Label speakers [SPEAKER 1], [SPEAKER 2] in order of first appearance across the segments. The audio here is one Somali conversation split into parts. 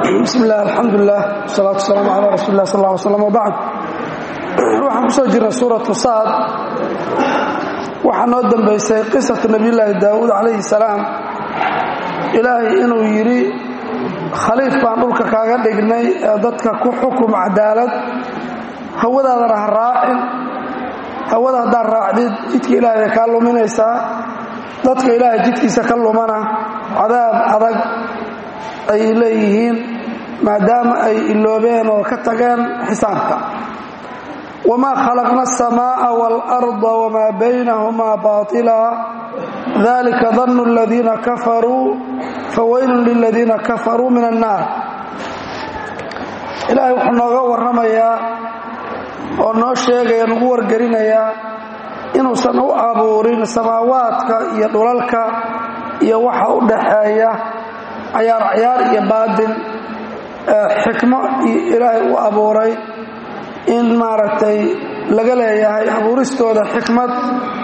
[SPEAKER 1] bismi illah alxamdulilah wasalaatu wasalaamu calaa rasuuli lah sal ll ly slam wbacd waxaan ku soo jirnay suuratu saad waxaa noo dambaysay qisatu nabiyullaahi daawuud calayhi salaam ilaahay inuu yidhi khaliif baan dhulka kaaga dhignay ee dadka ku xukum cadaalad hawadaadana ha raacin hawada haddaad raacdid jidka ilaahay bay kaa luminaysaa dadka ilaahay jidkiisa ka lumana cadaab adag ay leeyihiin maadaama ay iloobeen oo ka tageen xisaabka wamaa khalaqna aلsamaaءa wاlأrضa wmaa baynahumaa baطila dalika danu اladiina kafaruu fawaylun liladiina kafaruu min الnaar ilaahay wuxuu nooga warramayaa oo noo sheegaya nagu wargelinayaa inuusan u abuurin samaawaadka iyo dhulalka iyo waxa u dhaxeeya cayaar cayaar iyo baadin xikmo ilaahay u abuuray in maaragtay laga leeyahay abuuristooda xikmad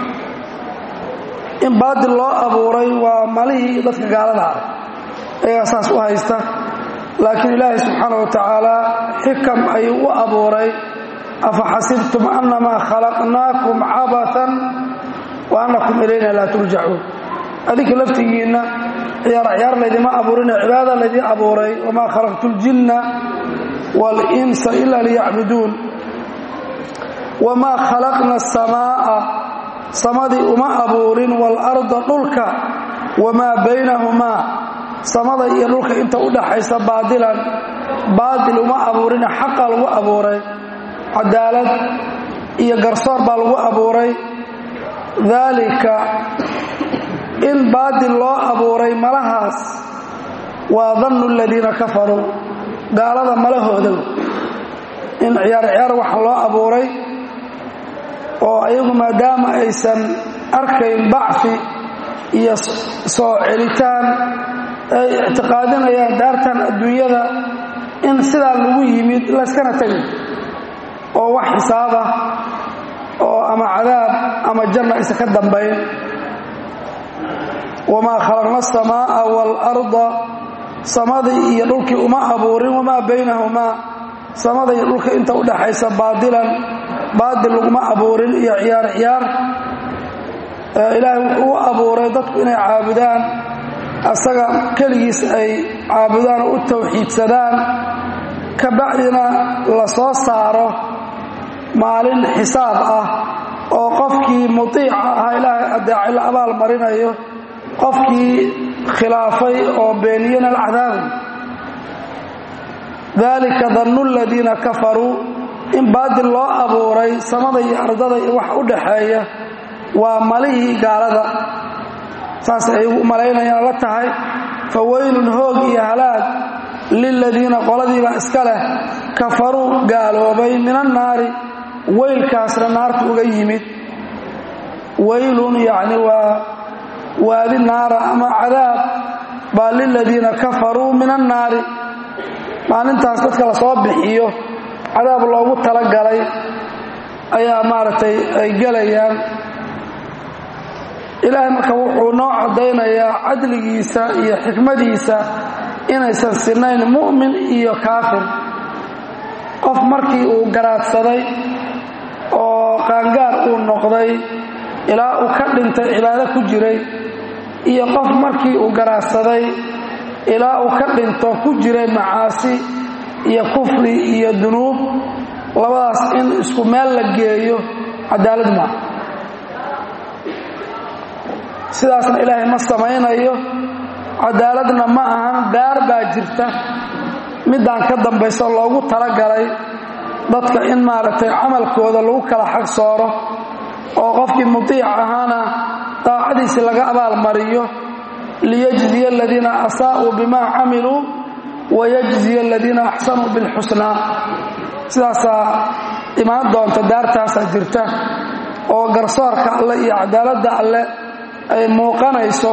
[SPEAKER 1] in baadil loo abuuray waa malihii dadka gaalada ah ayagaa saas u haysta laakiin ilaahay subxaana wa tacaala xikam ayuu u abuuray afa xasibtum annamaa khalaqnaakum cabatan wa annakum ilayna laa turjacuun adinka laftigiinna ciyaar ciyaar laydima abuurine cibaada laydin abuuray wamaa khalaqtu ljinna waalinsa ila liyacbuduun wamaa khalaqna asamaa'a samadii uma abuurin waalarda dhulka wamaa baynahumaa samada iyo dhulka inta u dhaxaysa baadilan baadil uma abuurine xaqa lagu abuuray cadaalad iyo garsoor baa lagu abuuray daalika in baadil loo abuuray malahaas waa dannu aladiina kafaruu gaalada malahooda in ciyaar ciyaar waxa loo abuuray oo ayagu maadaama aysan arkayn bacfi iyo soo celitaan ay ictiqaadinayaan daartan adduunyada in sidaa lagu yimid layskana tegay oo wax xisaaba oo ama cadaab ama janna aysan ka dambayn wamaa khalaqna asamaa'a waalarda samadii iyo dhulkii uma abuurin wamaa baynahumaa samada iyo dhulka inta u dhaxaysa baadilan baadil laguma abuurin iyo ciyaar ciyaar ilaahay wuxuu u abuuray dadku inay caabudaan asaga keligiis ay caabudaan oo u tawxiidsadaan ka bacdina la soo saaro maalin xisaab ah oo qofkii mutiica ahaa ilaahay adeecay la abaal marinayo qofkii khilaafay oo beeniyana alcadaabay daalika dannu aladiina kafaruu in baadil loo abuuray samada iyo ardada iyo wax u dhaxeeya waa malihii gaalada saas ay u malaynayaan la tahay fa weylun hoog iyo halaag liladiina qoladiiba iska leh kafaruu gaaloobay min annaari weylkaasna naarta uga yimid weylun yacni waa waadi naara ama cadaab baa liladiina kafaruu min annaari maalintaas dadka la soo bixiyo cadaab loogu talagalay ayaa maaragtay ay gelayaan ilaahay marka wuxuu noo caddaynayaa cadligiisa iyo xikmadiisa inaysan sinayn mu'min iyo kaafir qof markii uu garaadsaday oo qaangaar uu noqday ilaa uu ka dhintay cibaado ku jiray iyo qof markii uu garaadsaday ilaa uu ka dhinto ku jiray macaasi iyo kufri iyo dunuub labadaas in isku meel la geeyo cadaalad maa sidaasna ilaahay ma samaynayo cadaaladna ma ahan daar baa jirta middaan ka dambayso loogu talagalay dadka in maaragtay camalkooda lagu kala xag sooro oo qofkii mutiic ahaana daacadiisi laga abaalmariyo liyajziya aladiina asaa'uu bimaa camiluu wayajziya aladiina axsanuu bilxusnaa sidaasaa imaan doonta daartaasaa jirta oo garsoorka alle iyo cadaaladda alle ay muuqanayso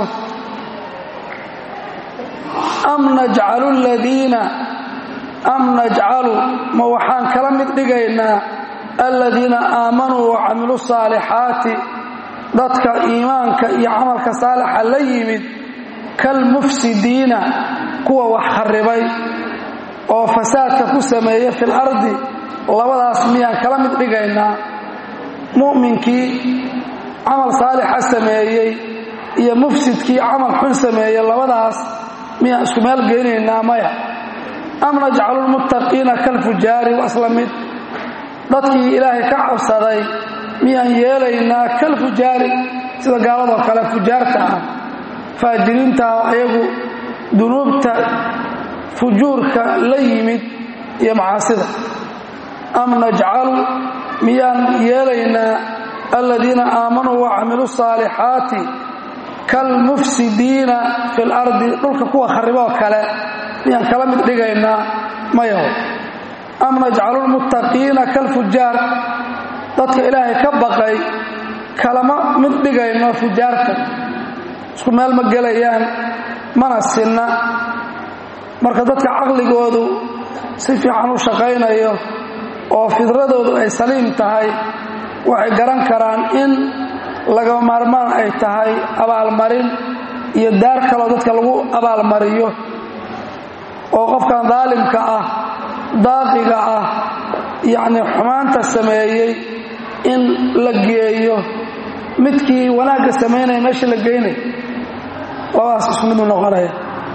[SPEAKER 1] am najcalu ladiina am najcalu ma waxaan kala mid dhigaynaa aladiina aamanuu wa camiluu saalixaati dadka iimaanka iyo camalka saalixa la yimid kalmufsidiina kuwa wax kharibay oo fasaadka ku sameeya fil ardi labadaas miyaan kala mid dhigaynaa mu'minkii camal saalixa sameeyey iyo mufsidkii camal xun sameeyey labadaas miyaan isku meel geynaynaa maya am najcalu lmuttaqiina kalfujaari waa isla mid dadkii ilaahay ka cabsaday miyaan yeelaynaa kalfujaari sida gaaladoo kale fujaarta ah faajiriinta oo ayagu dunuubta fujuurka la yimid iyo macaasida am najcalu miyaan yeelaynaa aladiina aamanuu wacamiluu saalixaati kalmufsidiina fi lardi dhulka kuwa khariboo kale miyaan kala mid dhigaynaa mayaho am najcalu lmuttaqiina kalfujaar dadka ilaahay ka baqay kalama mid dhigayno fujaarta isku meel ma gelayaan mana sinna marka dadka caqligoodu si fiican u shaqaynayo oo fidradoodu ay saliim tahay waxay garan karaan in laga maarmaan ay tahay abaalmarin iyo daar kaloo dadka lagu abaalmariyo oo qofkan daalimka ah daaqiga ah yacni xumaanta sameeyey in la geeyo midkii wanaagga samaynaya meesha la geynay labadaas isku midu noqonaya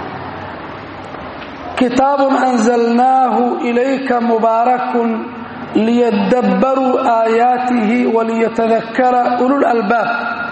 [SPEAKER 1] kitaabun anzalnaahu ilayka mubaarakun liyadabbaruu aayaatihi waliyatadakara ulul albaab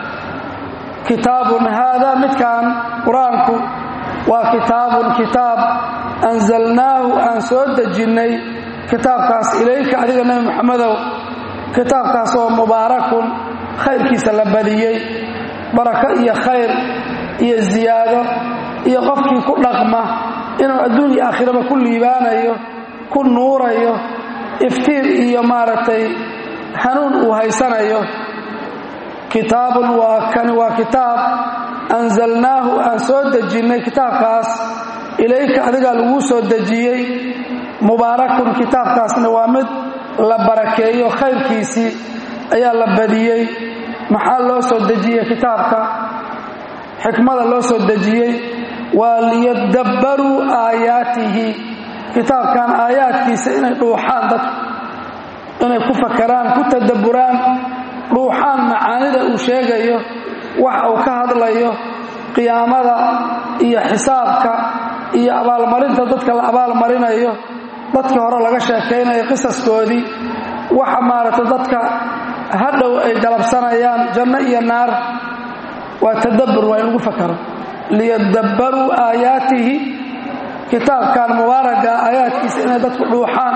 [SPEAKER 1] kitaabun haada midkan qur-aanku waa kitaabun kitaab anzalnaahu aan soo dejinnay kitaabkaas ilayka adiga nebi moxamedow kitaabkaas oo mubaarakun khayrkiisa la badiyey barako iyo khayr iyo ziyaado iyo qofkii ku dhaqma inuu adduun iyo aakhiraba ku liibaanayo ku nuurayo iftiir iyo maaragtay hanuun uu haysanayo kitaabun waa kani waa kitaab anzalnaahu aan soo dejinnay kitaabkaas ilayka adigaa laguu soo dejiyey mubaarakun kitaabkaasna waa mid la barakeeyo khayrkiisii ayaa la badiyey maxaa loo soo dejiyey kitaabka xikmada loo soo dejiyey waa liyadabbaruu aayaatihi kitaabkan aayaadkiisa inay dhuuxaan dadku inay ku fakaraan ku tadabburaan dhuuxaan macaanida uu sheegayo waxa uu ka hadlayo qiyaamada iyo xisaabka iyo abaalmarinta dadka la abaalmarinayo dadkii hore laga sheekaynayo qisaskoodii waxa maaragtay dadka hadhow ay galabsanayaan janno iyo naar waa tadabbur waa in lagu fakaro liyadabbaruu aayaatihi kitaabkan mubaaraga aayaadkiisa inay dadku dhuuxaan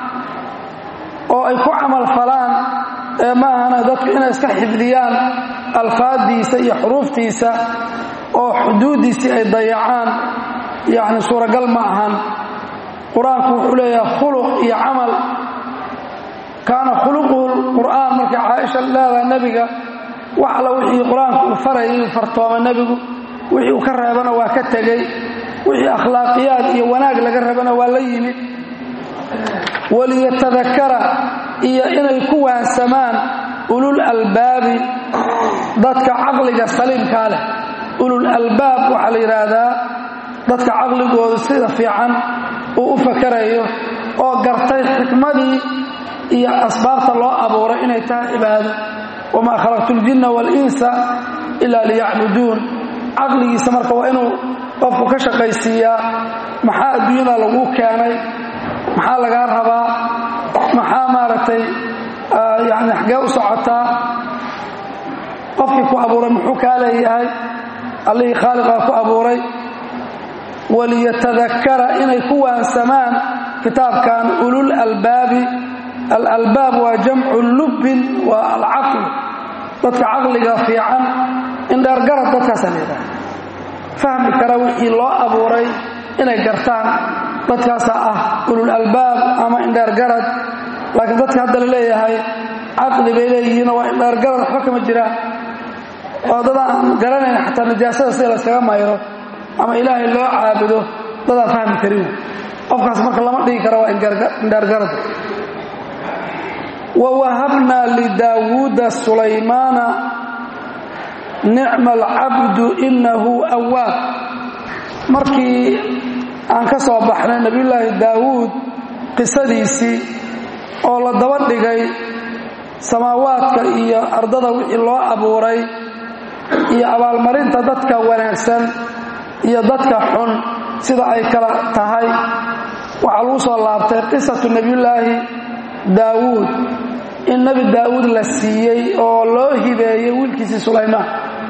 [SPEAKER 1] oo ay ku camal falaan ee maahana dadku inay iska xifdiyaan alfaaddiisa iyo xuruuftiisa oo xuduuddiisii ay dayacaan yacni suuragal ma ahan qur-aanku wuxuu leeyahay khuluq iyo camal kaana khuluquhu qur'aan markay caaisha leedahay nebiga wax alla wixii qur-aanku uu farayay uu fartooma nebigu wixii uu ka reebana waa ka tegey wixii akhlaaqiyaad iyo wanaag laga rabana waa la yimid waliyatadakara iyo inay ku waansamaan ulul albaabi dadka caqliga saliimkaa leh ulul albaab waxaa la yidhaahdaa dadka caqligoodu sida fiican uu u fakarayo oo gartay xikmadii iyo asbaabta loo abuuray inay tahay cibaado wamaa khalaqtu ljinna waalinsa ilaa liyacbuduun caqligiisa marka waa inuu qofku ka shaqaysiiyaa maxaa adduunyada laguu keenay maxaa lagaa rabaa maxaa maaragtay yani xagee u socotaa qofkii ku abuuray muxuu kaa leeyahay allihii khaaliqaa ku abuuray waliyatadakara inay ku waansamaan kitaabkan ulul albaabi alalbaab waa jamcu lubbin waa alcaql dadka caqliga fiican indheergarad dadkaasa leedahay fahmi kara wixii loo abuuray inay gartaan dadkaasaa ah ulul albaab ama indheergarad laakiin dadka hadda la leeyahay caqli bay leeyihiinoo waa indheergarad waxba kama jiraan oo dad aan garanayn xataa najaasada sida layskaga mayro ama ilaahay loo caabudo dadaan fahmi karin qofkaas marka lama dhigi kara waa indheergarad wawahabnaa lidaawuuda sulaymaana nicma alcabdu inahu awaab markii aan ka soo baxnay nebiyullaahi daawuud qisadiisii oo la daba dhigay samaawaadka iyo ardada wixii loo abuuray iyo abaalmarinta dadka wanaagsan iyo dadka xun sida ay kala tahay waxaa lagu soo laabtay qisatu nebiyullaahi daawuud in nebi daawuud la siiyey oo loo hibeeyey wiilkiisii sulaymaan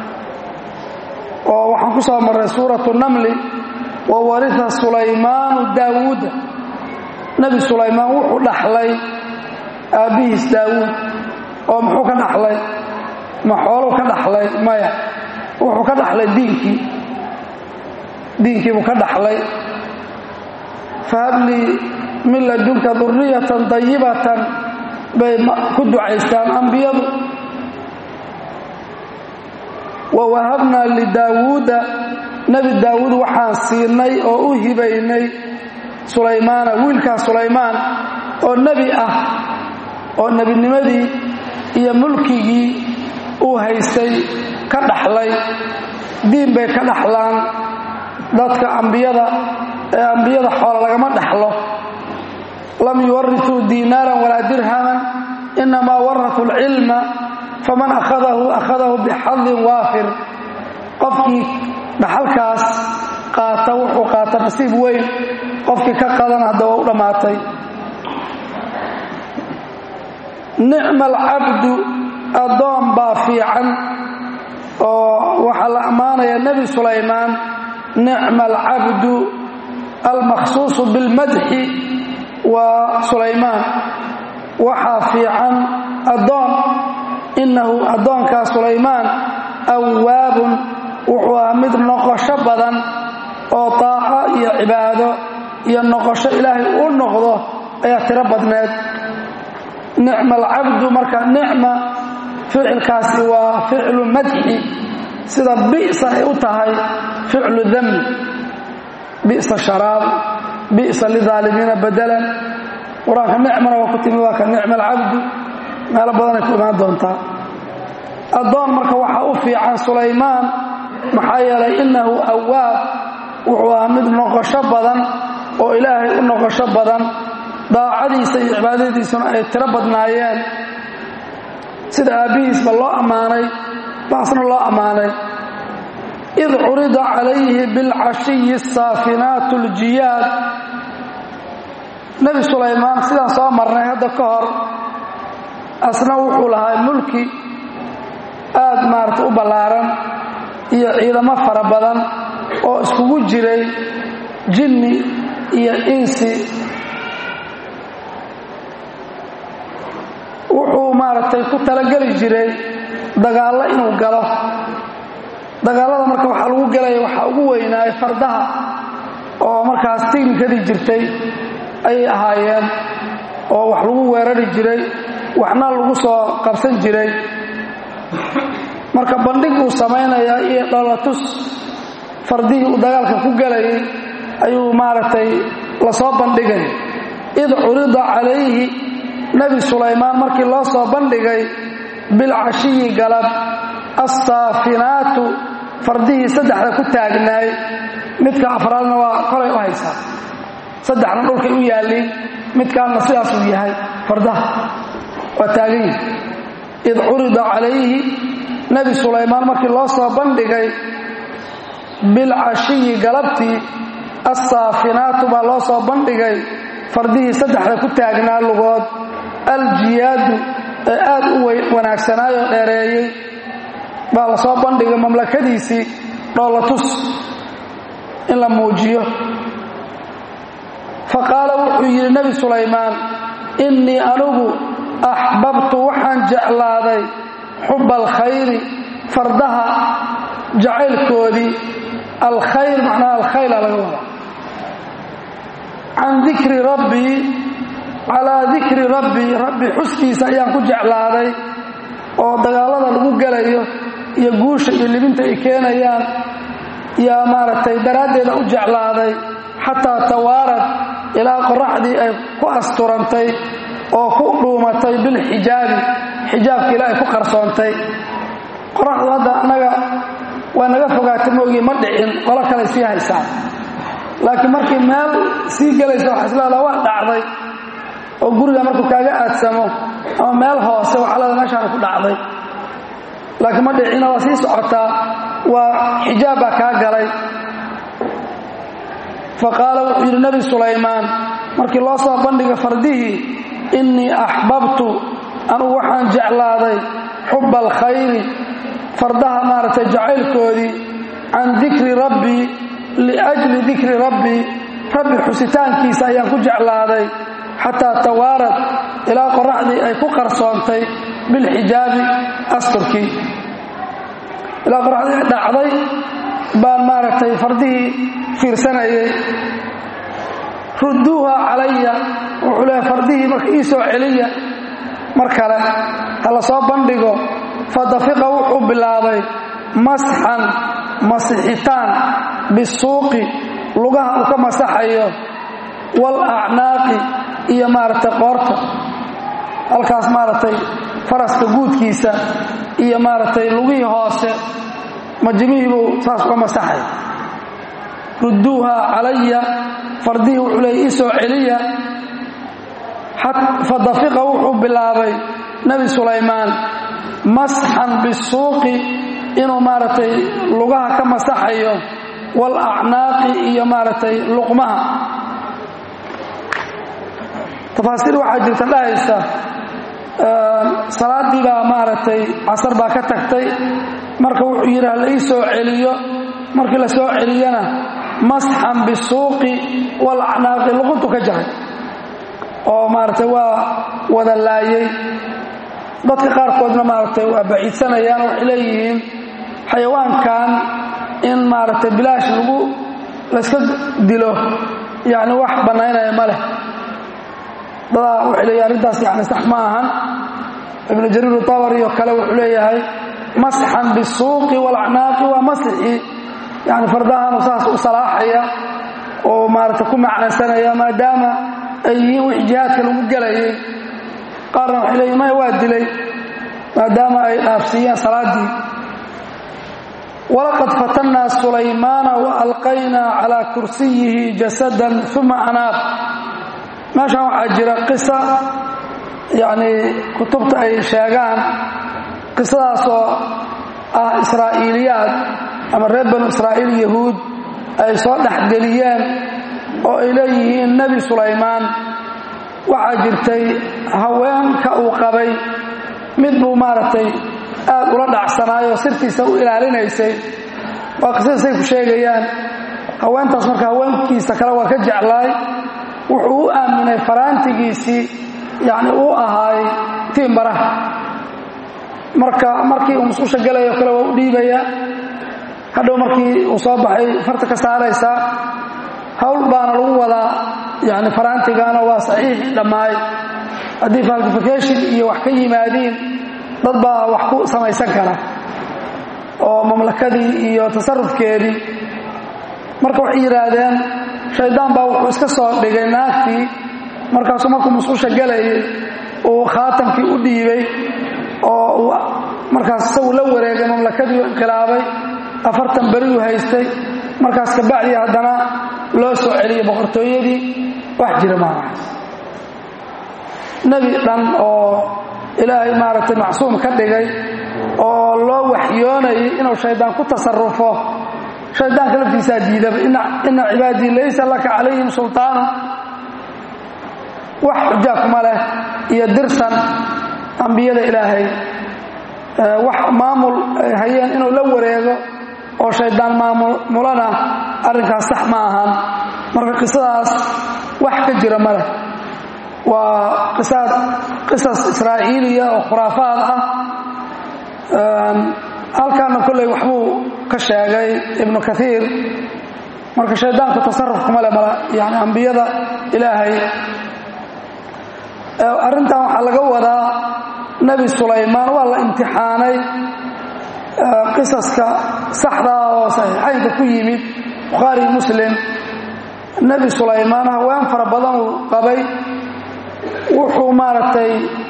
[SPEAKER 1] oo waxaan ku soo marray suuratu namli wa warita sulaymaanu daawuuda nebi sulaymaan wuxuu dhaxlay aabbihiis daawuud oo muxuu ka dhaxlay ma xooluu ka dhaxlay maya wuxuu ka dhaxlay diinkii diinkiibuu ka dhaxlay fahablii min ladunka duriyatan dayibatan bay ku ducaystaan ambiyadu wa wahabnaa lidaawuuda nebi daawuud waxaan siinay oo u hibaynay sulaymaana wiilkaas sulaymaan oo nebi ah oo nebinimadii iyo mulkigii uu haystay ka dhaxlay diin bay ka dhaxlaan dadka ambiyada ee ambiyada xoola lagama dhaxlo lam yuwarituu diinaaran walaa dirhaman inamaa waratuu alcilma faman akhadahu akhadahu bixadin waafir qofkii dhaxalkaas qaata wuxuu qaata nasiib weyn qofkii ka qadan hadda waa u dhammaatay nicma alcabdu addoon baa fiican oo waxaa la ammaanaya nebi sulaymaan nicma alcabdu almakhsuusu bilmadxi waa sulaymaan waxaa fiican addoon innahu addoonkaa sulaymaan awaabun wuxuu ah mid noqosho badan oo taaco iyo cibaado iyo noqosho ilaahay u noqdo ayaa tiro badneed nicma alcabdu marka nicma ficilkaasi waa ficlu madxi sida bi'sa ay u tahay ficlu dami bi'sa sharaab bi'sa lidaalimiina badalan qur-aanka nicmana waa ku timi waa ka nicma alcabdu meelo badanay ku imaan doontaa addoon marka waxaa u fiican sulaymaan maxaa yeelay innahu awaab wuxuu ahaa mid noqosho badan oo ilaahay u noqosho badan daacadiisa iyo cibaadadiisuna ay tiro badnaayeen sida aabbihiisba loo ammaanay baasna loo ammaanay id curida calayhi bilcashiyi saafinaatu ljiyaad nebi sulaymaan sidaan soo marnay hadda ka hor asna wuxuu lahaa mulki aad maarata u ballaaran iyo ciidamo fara badan oo iskugu jiray jinni iyo insi wuxuu maaragtay ku talageli jiray dagaallo inuu galo dagaallada marka waxaa lagu gelaya waxaa ugu weynaayay fardaha oo markaas tiknikadii jirtay ayay ahaayeen oo wax lagu weerari jiray waxna lagu soo qabsan jiray marka bandhig uu samaynayaa iyo dhalatus fardihii uu dagaalka ku gelayay ayuu maaragtay lasoo bandhigay id curida calayhi nebi sulaymaan markii loo soo bandhigay bilcashiyi galab assaafinaatu fardihii saddexda ku taagnaay midka afraadna waa kolay u haysaa saddexna dhulkay u yaalliin midkaanna sidaasuu yahay fardaha waa taagan yihi id curida calayhi nebi sulaymaan markii loo soo bandhigay bilcashiyi galabtii assaafinaatu baa loo soo bandhigay fardihii saddexda ku taagnaa lugood aljiyaadu ee aad u wanaagsanaayoo dheereeyey baa la soo bandhigay mamlakadiisii dhoolatus in la muujiyo fa qaala wuxuu yidhi nebi sulaymaan innii anugu axbabtu waxaan jeclaaday xubba alkhayri fardaha jacaylkoodii alkhayr macnaha alkhayla laga wadaa can dikri rabbii calaa dikri rabbii rabbi xuskiisa ayaan ku jeclaaday oo dagaallada lagu gelayo iyo guusha iyo libinta ay keenayaan yaa maaragtay daraaddeeda u jeclaaday xataa tawaarad ilaa qoraxdii ay ku asturantay oo ku dhuumatay bilxijaabi xijaabka ilaa ay ku qarsoontay qoraxdu hadda annaga waa naga fogaatay moogii ma dhicin qolo kale sii haysaan laakiin markii meel sii gelaysa waxaa isleedaha waa dhacday oo guriga markuu kaaga aadsamo ama meel hoose waxaa leeda meeshaana ku dhacday laakiin ma dhicina waa sii socotaa waa xijaab baa kaa galay fa qaala wuxuu yidhi nebi sulaymaan markii loo soo bandhiga fardihii innii axbabtu anugu waxaan jeclaaday xubba alkhayri fardaha maaragtay jacaylkoodii can dikri rabbii liajli dikri rabbii rabbi xusitaankiisa ayaan ku jeclaaday xataa tawaarad ilaa qoraxdii ay ku qarsoontay bilxijaabi asturkii ilaa qoraxdii ay dhacday baan maaragtay fardihii fiirsanayay rudduuha calaya wuxuu leehay fardihii marka ii soo celiya mar kale ha la soo bandhigo fadafiqa wuxuu bilaabay masxan masixitaan bisuuqi lugaha uu ka masaxayo wal acnaaqi iyo maaragtay qoorta halkaas maaragtay faraska guudkiisa iyo maaragtay lugihii hoose majimihiibuu saas uga masaxay rudduuha calaya fardihii wuxuu leey ii soo celiya fadafiqa wuxuu bilaabay nebi sulaymaan masxan bisuuqi inuu maaragtay lugaha ka masaxayo wal acnaaqi iyo maaragtay luqmaha tafaasiir waxaa jirta dhahaysa salaaddii baa maaragtay casar baa ka tagtay marka wuxuu yidhi ha la ii soo celiyo markii la soo celiyana masxan bisuuqi wal acnaaqi luquntu ka jaray oo maaragtay waa wada laayay dadka qaarkoodna maaragtay waa baciidsanayaan waxay leeyihiin xayawaankan in maaragtay bilaash lagu layska dilo yacni wax bannaynaya ma leh dadaa waxay leeyihin arrintaas yani sax ma ahan ibnu jariir tabari oo kale wuxuu leeyahay masxan bisuuqi walacnaaqi waa masixi yani fardahaanu saas u salaaxaya oo maaragtay ku macnaysanaya maadaama ay yihiin wix jihaadka lagu gelayay qaarna waxay leeyihin maya waa dilay maadaama ay dhaafsiiyeen salaaddii walaqad fatannaa sulaymaana wa alqaynaa calaa kursiyihi jasadan uma anaaq meeshan waxaa jira qisa yacnii kutubta ay sheegaan qisadaasoo ah israa'iiliyaad ama reer banu israa'iil yahuud ay soo dhexgeliyeen oo ay leeyihiin nebi sulaymaan waxaa jirtay haweenka uu qabay mid buu maaragtay aad ula dhacsanaayoo sirtiisa u ilaalinaysay waa qisadaasay ku sheegayaan haweentaas marka haweenkiisa kale waa ka jeclaay wuxuu u aaminay faraantigiisii yacni uu ahaay tiimbaraha marka markii uu musqusha gelayo kale waa u dhiibayaa hadhow markii uu soo baxay farta ka saaraysaa hawl baana lagu wadaa yani faraantigana waa saxiix dhammaay haddii falsification iyo wax ka yimaadiin dad baa wax ku samaysan kara oo mamlakadii iyo tasarufkeedii marka waxay yidhaahdeen shaydaan baa wuxuu iska soo dhigay naagtii markaasuu markuu musqusha gelayay uu khaatamkii u dhiibay oo uu markaas isagu la wareegay mamlakadii u inqilaabay afartan beriyuu haystay markaas kabacdii haddana loo soo celiyey boqortooyadii wax jira maanahaas nebi dhan oo ilaahay maaragtay macsuum ka dhigay oo loo waxyoonayay inuu shaydaan ku tasarufo shaydaanka laftiisaa diidaba ina cibaadii laysa laka calayhim sultaanu wax xuja kuma leh iyo dirsan ambiyada ilaahay wax maamul ay hayeen inuu la wareego oo shaydaan maamulana arrinkaas sax ma ahan marka qisadaas wax ka jira ma leh waa qisas israa'iiliya oo khuraafaad ah halkaana kolley waxbuu ka sheegay ibnu kaiir marka shaydaanku tasaruf kuma le mala yani ambiyada ilaahay arrintan waxaa laga wadaa nebi sulaymaan waa la imtixaanay qisaska saxdaa oo saxiixaynka ku yimid bukhaari muslim nebi sulaymaan haween fara badan uu qabay wuxuu maaragtay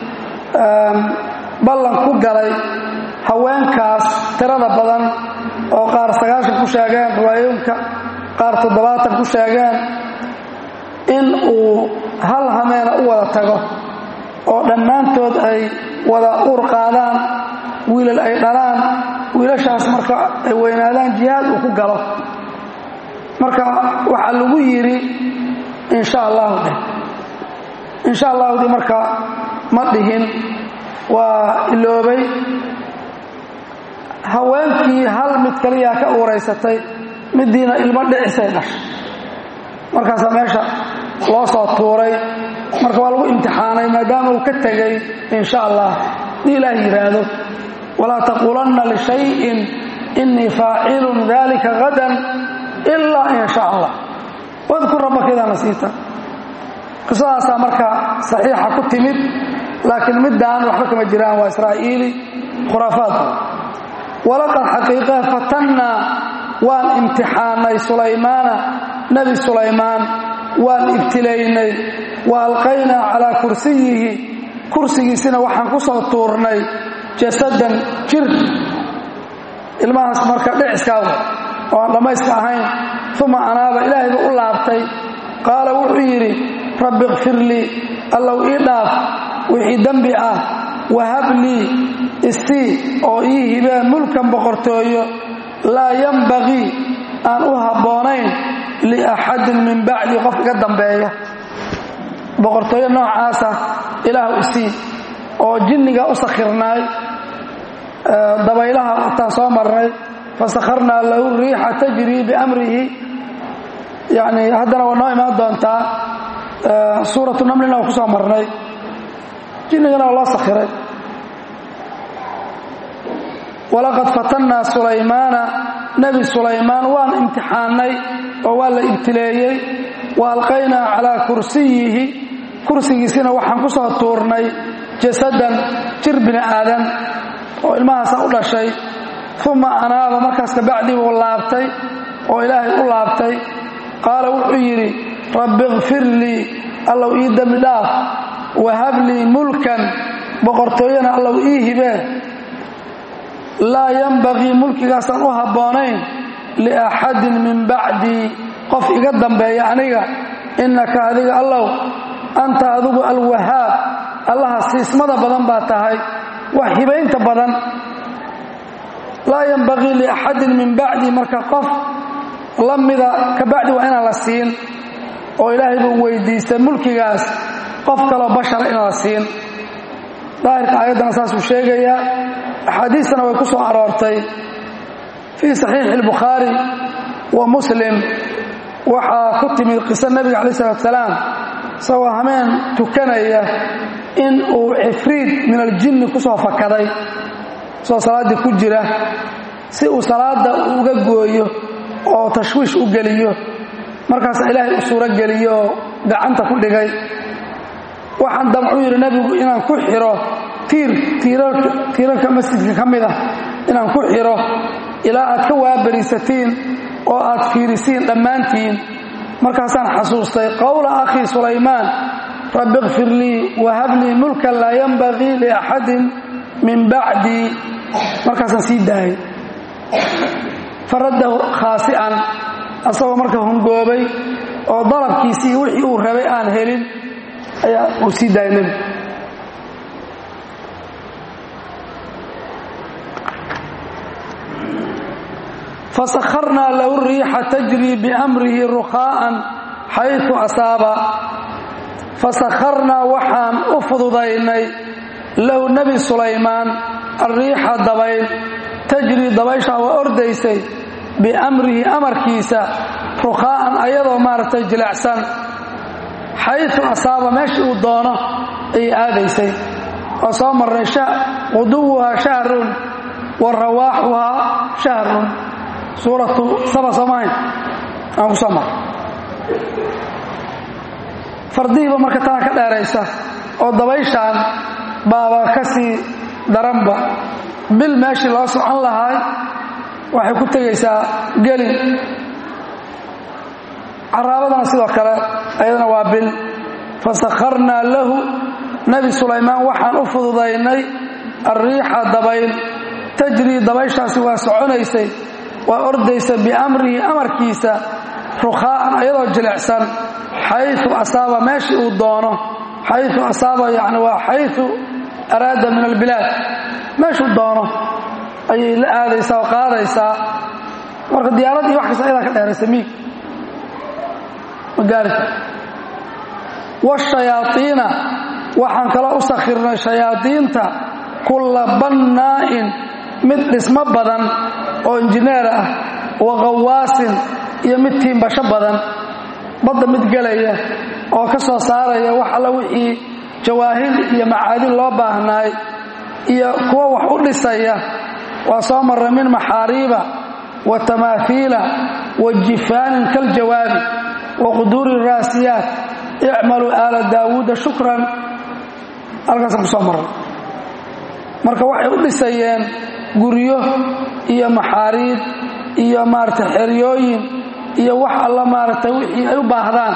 [SPEAKER 1] ballan ku galay haweenkaas tirada badan oo qaar sagaashan ku sheegeen riwaayooyinka qaar toddobaatan ku sheegeen in uu hal hameena u wada tago oo dhammaantood ay wada uur qaadaan wiilal ay dhalaan wiilashaas marka ay weynaadaan jihaad uu ku galo marka waxaa lagu yidhi insha allahu dheh insha allahudi marka ma dhihin waa iloobay haweenkii hal mid kaliyaa ka uuraysatay midiina ilmo dhicisay dhashay markaasaa meesha loo soo tuuray marka waa lagu imtixaanay maadaama uu ka tegay insha allah hadii ilaah yidhaahdo walaa taquulanna lishayin innii faacilun dalika hadan ilaa in sha allah wadkur rabbaka idaa nasiita qisadaasaa marka saxiixa ku timid laakiin middaan waxba kama jiraan waa israa'iili khuraafaad walaqad xaqiiqe fatannaa waan imtixaanay sulaymaana nebi sulaymaan waan ibtilaynay wa alqaynaa calaa kursiyihi kursigiisina waxaan ku soo tuurnay jasadan jir ilmahaas marka dhiciskaawa oo aan dhammayska ahayn uma anaaba ilaahay buu u laabtay qaala wuxuu yidhi rabbi ikfir lii allow ii dhaaf wixii dembi ah wahab lii isii oo ii hibee mulkan boqortooyo laa yambagii aan u habboonayn liaxadin min bacdi qof iga dambeeya boqortooyo noocaasa ilaahu isii oo jinniga u sakhirnaay dabaylaha wataan soo marnay fasakharnaa lahu riixa tajrii biamrihi yani haddana waa noo imaan doontaa suuratu namlina waa ku soo marnay jinnigana waa loo sakhiray walaqad fatannaa sulaymaana nebi sulaymaan waan imtixaannay oo waa la ibtileeyey wa alqaynaa calaa kursiyihi kursigiisina waxaan ku soo tuurnay jasadan jir bini aadan oo ilmahaasa u dhashay uma anaaba markaas kabacdii buu laabtay oo ilaahay u laabtay qaala wuxuu yidhi rabbi ikfir lii allow ii dembi dhaaf wahab lii mulkan boqortooyana allow ii hibee laa yambagii mulkigaasaan u habboonayn liaxadin min bacdii qof iga dambeeya aniga innaka adiga allow anta adigu alwahaab allaha siismada badan baa tahay wax hibaynta badan laa yambagii liaxadin min bacdi marka qof la mida ka bacdi waa inaan la siin oo ilaahay buu weydiistay mulkigaas qof kaloo bashara inaan la siin daahirka aayaddana saasuu sheegayaa axaadiistana way ku soo aroortay fii saxiixi albukhaari wa muslim waxaa ku timid qiso nebiga calayi salatu salaam isagoo hameen tukanaya in uu cifriid min aljinni ku soo fakaday isagoo salaaddii ku jira si uu salaadda uga gooyo oo tashwiish u geliyo markaasa ilaahay u suuro geliyo oo gacanta ku dhigay waxaan damcuu yidhi nebigu inaan ku xiro tiir tiirarka masjidka ka mid ah inaan ku xiro ilaa aad ka waabariisatiin oo aad fiirisiin dhammaantiin markaasaan xasuustay qowla akhii sulaymaan rabbi ikfir lii wahab lii mulkan laa yanbagii liaxadin min bacdii markaasaan sii daayay faraddahu khaasi'an asagoo marka hungoobay oo dalabkiisii wixii uu rabay aan helin ayaa uu sii daayay nebigu fasakharnaa lahu riixa tajrii biamrihi rukhaa'an xaytu asaaba fasakharnaa waxaan u fududaynay lahu nebi sulaymaan alriixa dabayl tajrii dabayshaa waa ordaysay biamrihi amarkiisa rukhaa'an ayadoo maaragtay jilicsan xaytu asaaba meeshii uu doono ayay aadaysay oo soo marnay quduwuhaa shahrun wa rawaaxuhaa shahrun suuratu saba soomahayn aan ku soo marray fardihiiba marka taa ka dheeraysa oo dabayshaan baaba ka sii daranba bil meeshii loo socon lahaay waxay ku tegaysaa gelin caraabadana sidoo kale ayadana waa bil fasakharnaa lahu nebi sulaymaan waxaan u fududaynay alriixa dabayl tajrii dabayshaasi waa soconaysay waa ordaysa biamrihi amarkiisa rukhaa'an ayadoo jilicsan xayu asaaba meeshii uu doono xayu asaaba yani waa xayu araada min albilaad meeshuu doono ayay la aadaysaa oo qaadaysaa marka diyaarad iyo wax kasta ayadaa ka dheeraysa miig ma gaari kar washayaaiina waxaan kaloo u sakhirnay shayaadiinta kulla bannaa'in mid dhismo badan oo injineer ah wa qawaasin iyo mid tiimbasho badan badda mid gelaya oo ka soo saaraya wax alla wixii jawaahir iyo macaadin loo baahnaay iyo kuwa wax u dhisaya waa soo marray min maxaariiba wa tamaahiila wa jifaanin kaljawaabi wa quduuri raasiyaat icmaluu aala daawuuda shukran halkaasaan ku soo marray marka waxay u dhisayeen guryo iyo maxaariib iyo maaragtay xeryooyin iyo wax alla maaragtay wixii ay u baahdaan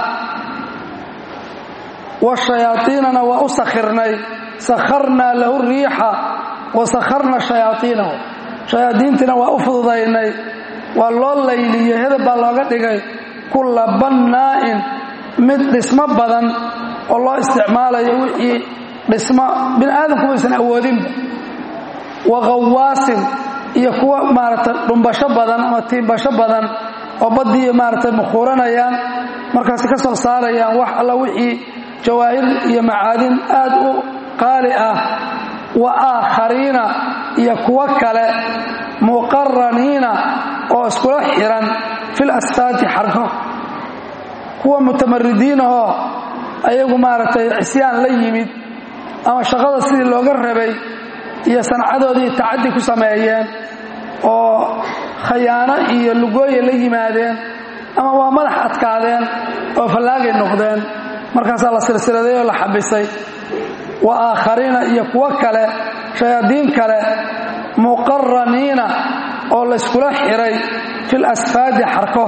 [SPEAKER 1] washayaaiinana waa u sakhirnay sakharnaa lahu riixa wa sakharna shayaaiinahu shayaadiintiina waa u fududaynay waa loo layliyey hedab baa looga dhigay kulla bannaa'in mid dhismo badan oo loo isticmaalayo wixii dhismo bini aadamku maysan awoodinba wa qawaasin iyo kuwa maaragtay dhumbasho badan ama tiimbasho badan oo baddiiyo maaragtay mukhuuranayaan markaasi ka soo saarayaan wax alla wixii jawaahir iyo macaadin aad u qaali ah wa aakhariina iyo kuwo kale muqaraniina oo iskula xiran fil asfaati xarko kuwa mutamaridiinahoo ayagu maaragtay cisyaan la yimid ama shaqada sidii looga rabay iyo sancadoodii tacaddi ku sameeyeen oo khayaano iyo lugooya la yimaadeen ama waa madax adkaadeen oo fallaagay noqdeen markaasaa la silsiladay oo la xabisay wa aakhariina iyo kuwo kale shayaadiin kale muqaraniina oo layskula xiray fil asfaadi xarko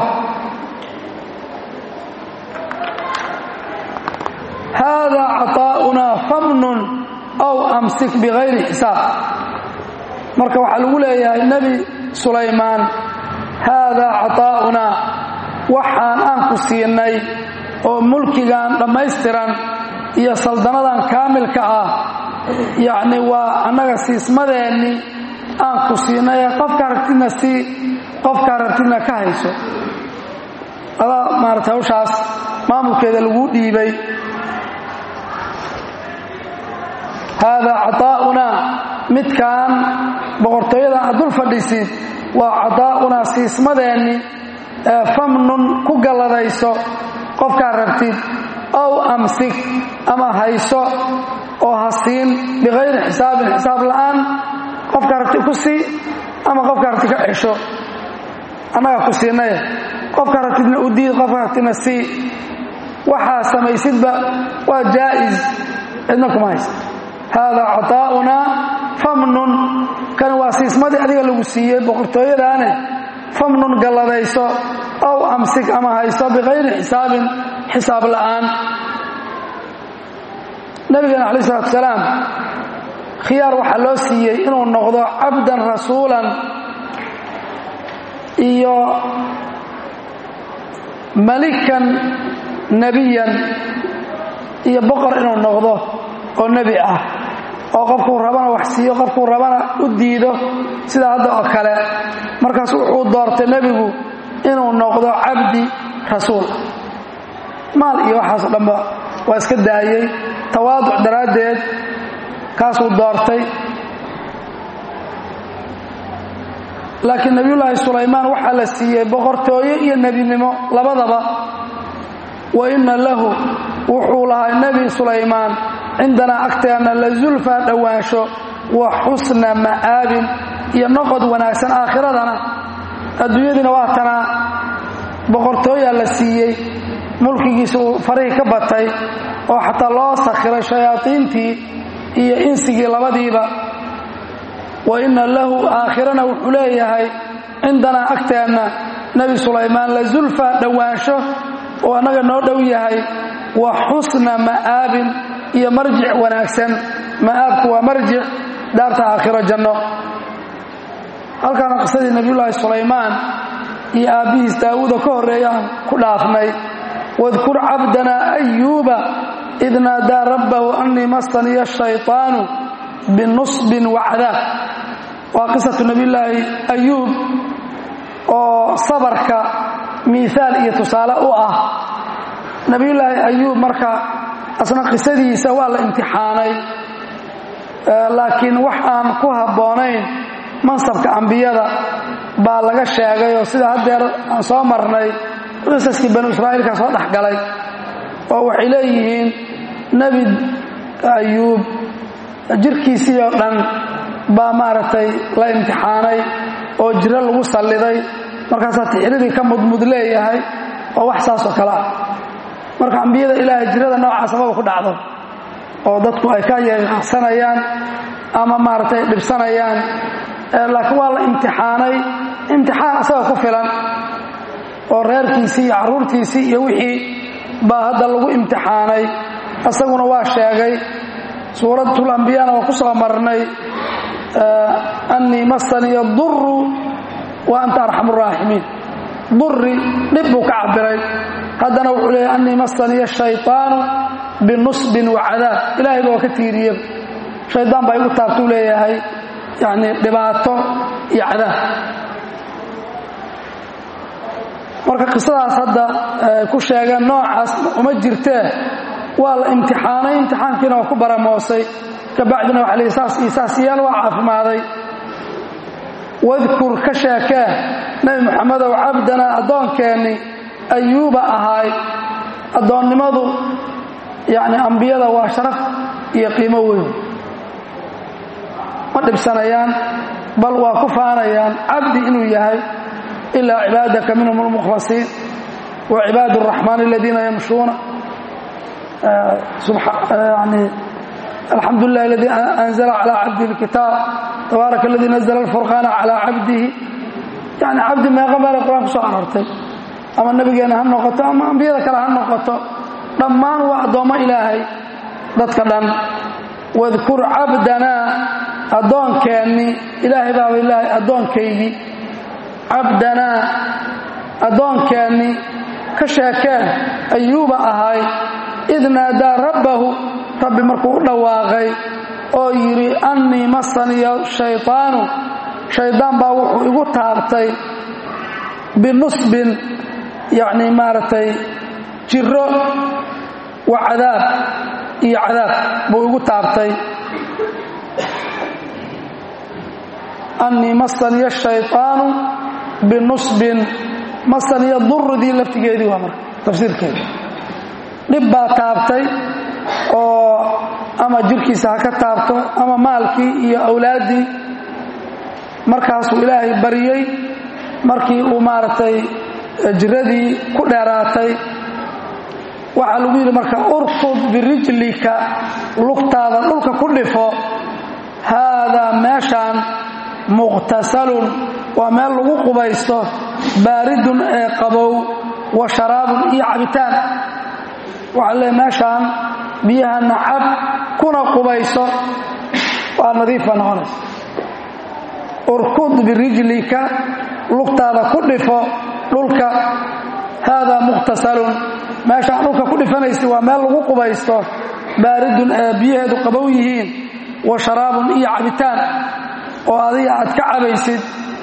[SPEAKER 1] haadaa caطaa'unaa famnun aw amsik bikayri xisaab marka waxaa lagu leeyahay nebi sulaymaan haadaa caطaa'unaa waxaan aan ku siinay oo mulkigan dhammaystiran iyo saldanadan kaamilka ah yacni waa annaga siismadeennii aan ku siinay ee qofka aragtidna sii qofka aragtidna ka hayso adaa maarata hawshaas maamulkeeda lagu dhiibay haadaa caطaa'unaa midkaan boqortooyadan aad dul fadhisid waa caطaa'unaa siismadeenni ee famnun ku galladayso qofkaa rabtid ow amsik ama hayso oo ha siin bikayri xisaabin xisaab la'aan qofka rabti ku sii ama qofka rabti ka cesho annagaa ku siinay qofka rabtidna u diid qofka rabtidna sii waxaa samaysidba waa jaa'is cidna kuma haysa haadaa caطaa'unaa famnun kan waa siismadii adiga lagu siiyey boqortooyadaane famnun galladayso ow amsik ama hayso bikayri xisaabin xisaab la'aan nabigeena calayi isalaatu salaam khiyaar waxaa loo siiyey inuu noqdo cabdan rasuulan iyo malikan nebiyan iyo boqor inuu noqdo oo nebi ah oo qofkuu rabana wax siiyo qofkuu rabana u diido sidaa hadda oo kale markaas wuxuu doortay nebigu inuu noqdo cabdi rasuul maal iyo waxaasoo dhanba waa iska daayey tawaaduc daraaddeed kaasuu doortay laakiin nebiyullaahi sulaymaan waxaa la siiyey boqortooyo iyo nebinimo labadaba wa inna lahu wuxuu lahaa nebi sulaymaan cindanaa agteenna la zulfaa dhowaansho wa xusna ma'aabin iyo noqod wanaagsan aakhiradana adduunyadiina waa tanaa boqortooyaa la siiyey mulkigiisa uu farihii ka batay oo xataa loo sakhiray shayaadiintii iyo insigii labadiiba wa inna lahu aakhirana wuxuu leeyahay cindanaa agteenna nebi sulaymaan la zulfaa dhowaansho oo annaga noo dhow yahay wa xusna ma'aabin iyo marjic wanaagsan ma'aabku waa marjic daarta aakhiro janno halkaana qisadii nebiyullaahi sulaymaan iyo aabbihiis daawuuda ka horreeyaan ku dhaafnay wadkur cabdanaa ayuuba id naadaa rabbahu annii masaniya shayطaanu binusbin wacdaab waa qisatu nebiyulaahi ayuub oo sabarka miihaal iyo tusaale u ah nebiyulaahi ayuub marka asna qisadiisa waa la imtixaanay laakiin wax aan ku habboonayn mansabka ambiyada baa laga sheegay oo sida haddeer aan soo marnay qisaskii banu israa'iilka soo dhex galay oo waxay leeyihiin nebi ayuub jirkiisii oo dhan baa maaragtay la imtixaanay oo jiro lagu salliday markaasaa tixridii ka mudmud leeyahay oo wax saasoo kale ah marka ambiyada ilaahay jirada noocaas amaba ku dhacdo oo dadku ay ka yeeqsanayaan ama maaragtay dhibsanayaan laakiin waa la imtixaanay imtixaan asaga ku filan oo reerkiisii iyo carruurtiisii iyo wixii baa hadda lagu imtixaanay asaguna waa sheegay suuratul ambiyana waa ku soo marnay annii masaniya duru wa anta arxamu raaximiin duri dhib buu ka cabiray haddana wuxuu leeyahy annii masaniya shayطaanu binusbin wa cadaab ilahay ba waa ka tiiriye shaydaan baa igu taabtuu leeyahay yani dhibaato iyo cadaab marka qisadaas hadda ku sheegeen noocaas uma jirtee waa la imtixaanay imtixaankiina waa ku baramoosay kabacdina waxa lii saas iyo saas yaal waa caafimaaday wadkur ka sheekee nebi moxamedow cabdanaa addoonkeenni ayuuba ahaay addoonnimadu yacni ambiyada waa sharaf iyo qiimo weyn ma dhibsanayaan bal waa ku faanayaan cabdi inuu yahay ilaa cibaadaka minhum almukhlasiin wa cibaad araxmaan aladiina yamshuuna yani alxamdu lilah aladii anzla calaa cabdihi اlkitaab tabaaraka aladii nazla alfurqaana calaa cabdihi yani cabdi meeqa meelay qur-aan ku soo aroortay ama nebigeenna ha noqoto ama ambiyada kale ha noqoto dhammaan waa addoommo ilaahay dadka dhan wadkur cabdanaa addoonkeenni ilaahay baaba ilaahay addoonkaygii cabdanaa addoonkeenni ka sheekeen ayuuba ahay id naadaa rabbahu rabbi markuu u dhawaaqay oo yidhi annii masaniya shayطaanu shaydaan baa wuxuu igu taabtay binusbin yacni maaragtay jiro wa cadaab iyo cadaab buu igu taabtay annii masaniya shayطaanu binusbin masaniya duridii laftigeedii waa marka tafsiirkeeda dhib baa taabtay oo ama jirkiisa ha ka taabto ama maalkii iyo awlaaddii markaasuu ilaahay baryey markii uu maaragtay jiradii ku dheeraatay waxaa lagu yidhi marka urkud birijlika lugtaada dhulka ku dhifo haadaa meeshaan muqtasalun waa meel lagu qubaysto baaridun ee qabow wa sharaabun iyo cabitaan waxaa leey meeshaan biyahana cab kuna qubayso waa nadiif baa noqonaysa urkud birijlika lugtaada ku dhifo dhulka haadaa muqtasalun meeshaan dhulka ku dhifanaysa waa meel lagu qubaysto baaridun ee biyaheedu qabow yihiin wa sharaabun iyo cabitaan oo adiga aad ka cabaysid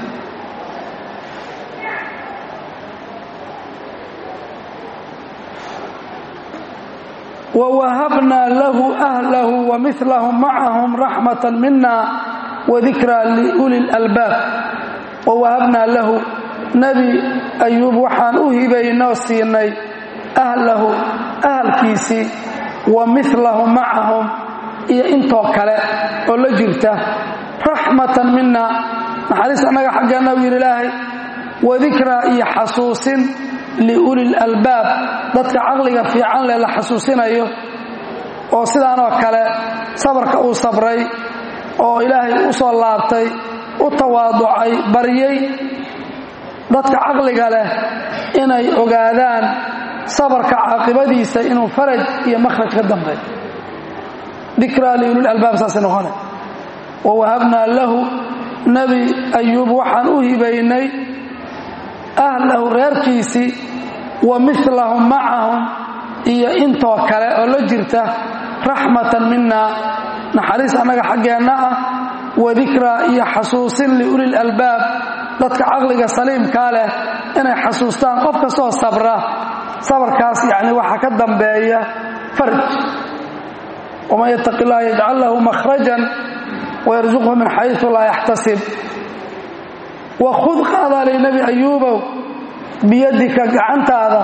[SPEAKER 1] ووهبنا له أهله ومثلهم معهم رحمة منا وذكرى لأولي الألباب ووهبنا له نبي أيوب وحان أهبينا وسيني أهله أهل كيسي ومثلهم معهم إيا إنتو كلا ولا جرته رحمة منا نحدث أنك حقنا وير الله وذكرى إيا حسوس liuli lalbaab dadka caqliga fiican leh la xasuusinayo oo sidaanoo kale sabarka uu sabray oo ilaahay u soo laabtay u tawaaducay baryay dadka caqliga leh inay ogaadaan sabarka caaqibadiisa inuu faraj iyo makhraj ka dambeey dikraa liulilalbaab saasay noqone wa wahabnaa lahu nebi ayuub waxaan u hibaynay ahlahu reerkiisii wa milahum macahum iyo intoo kale oo la jirta raxmatan mina naxariis annaga xaggeenna ah wadikraa iyo xasuusin liulil albaab dadka caqliga saliimkaa leh inay xasuustaan qof kastoo sabra sabarkaas yani waxaa ka dambeeya farj waman yattaqi illaha yajcal lahu makhrajan wayarsuqhu min xaysu laa yaxtasib wakhud qaadaalay nebi ayuubow biyadika gacantaada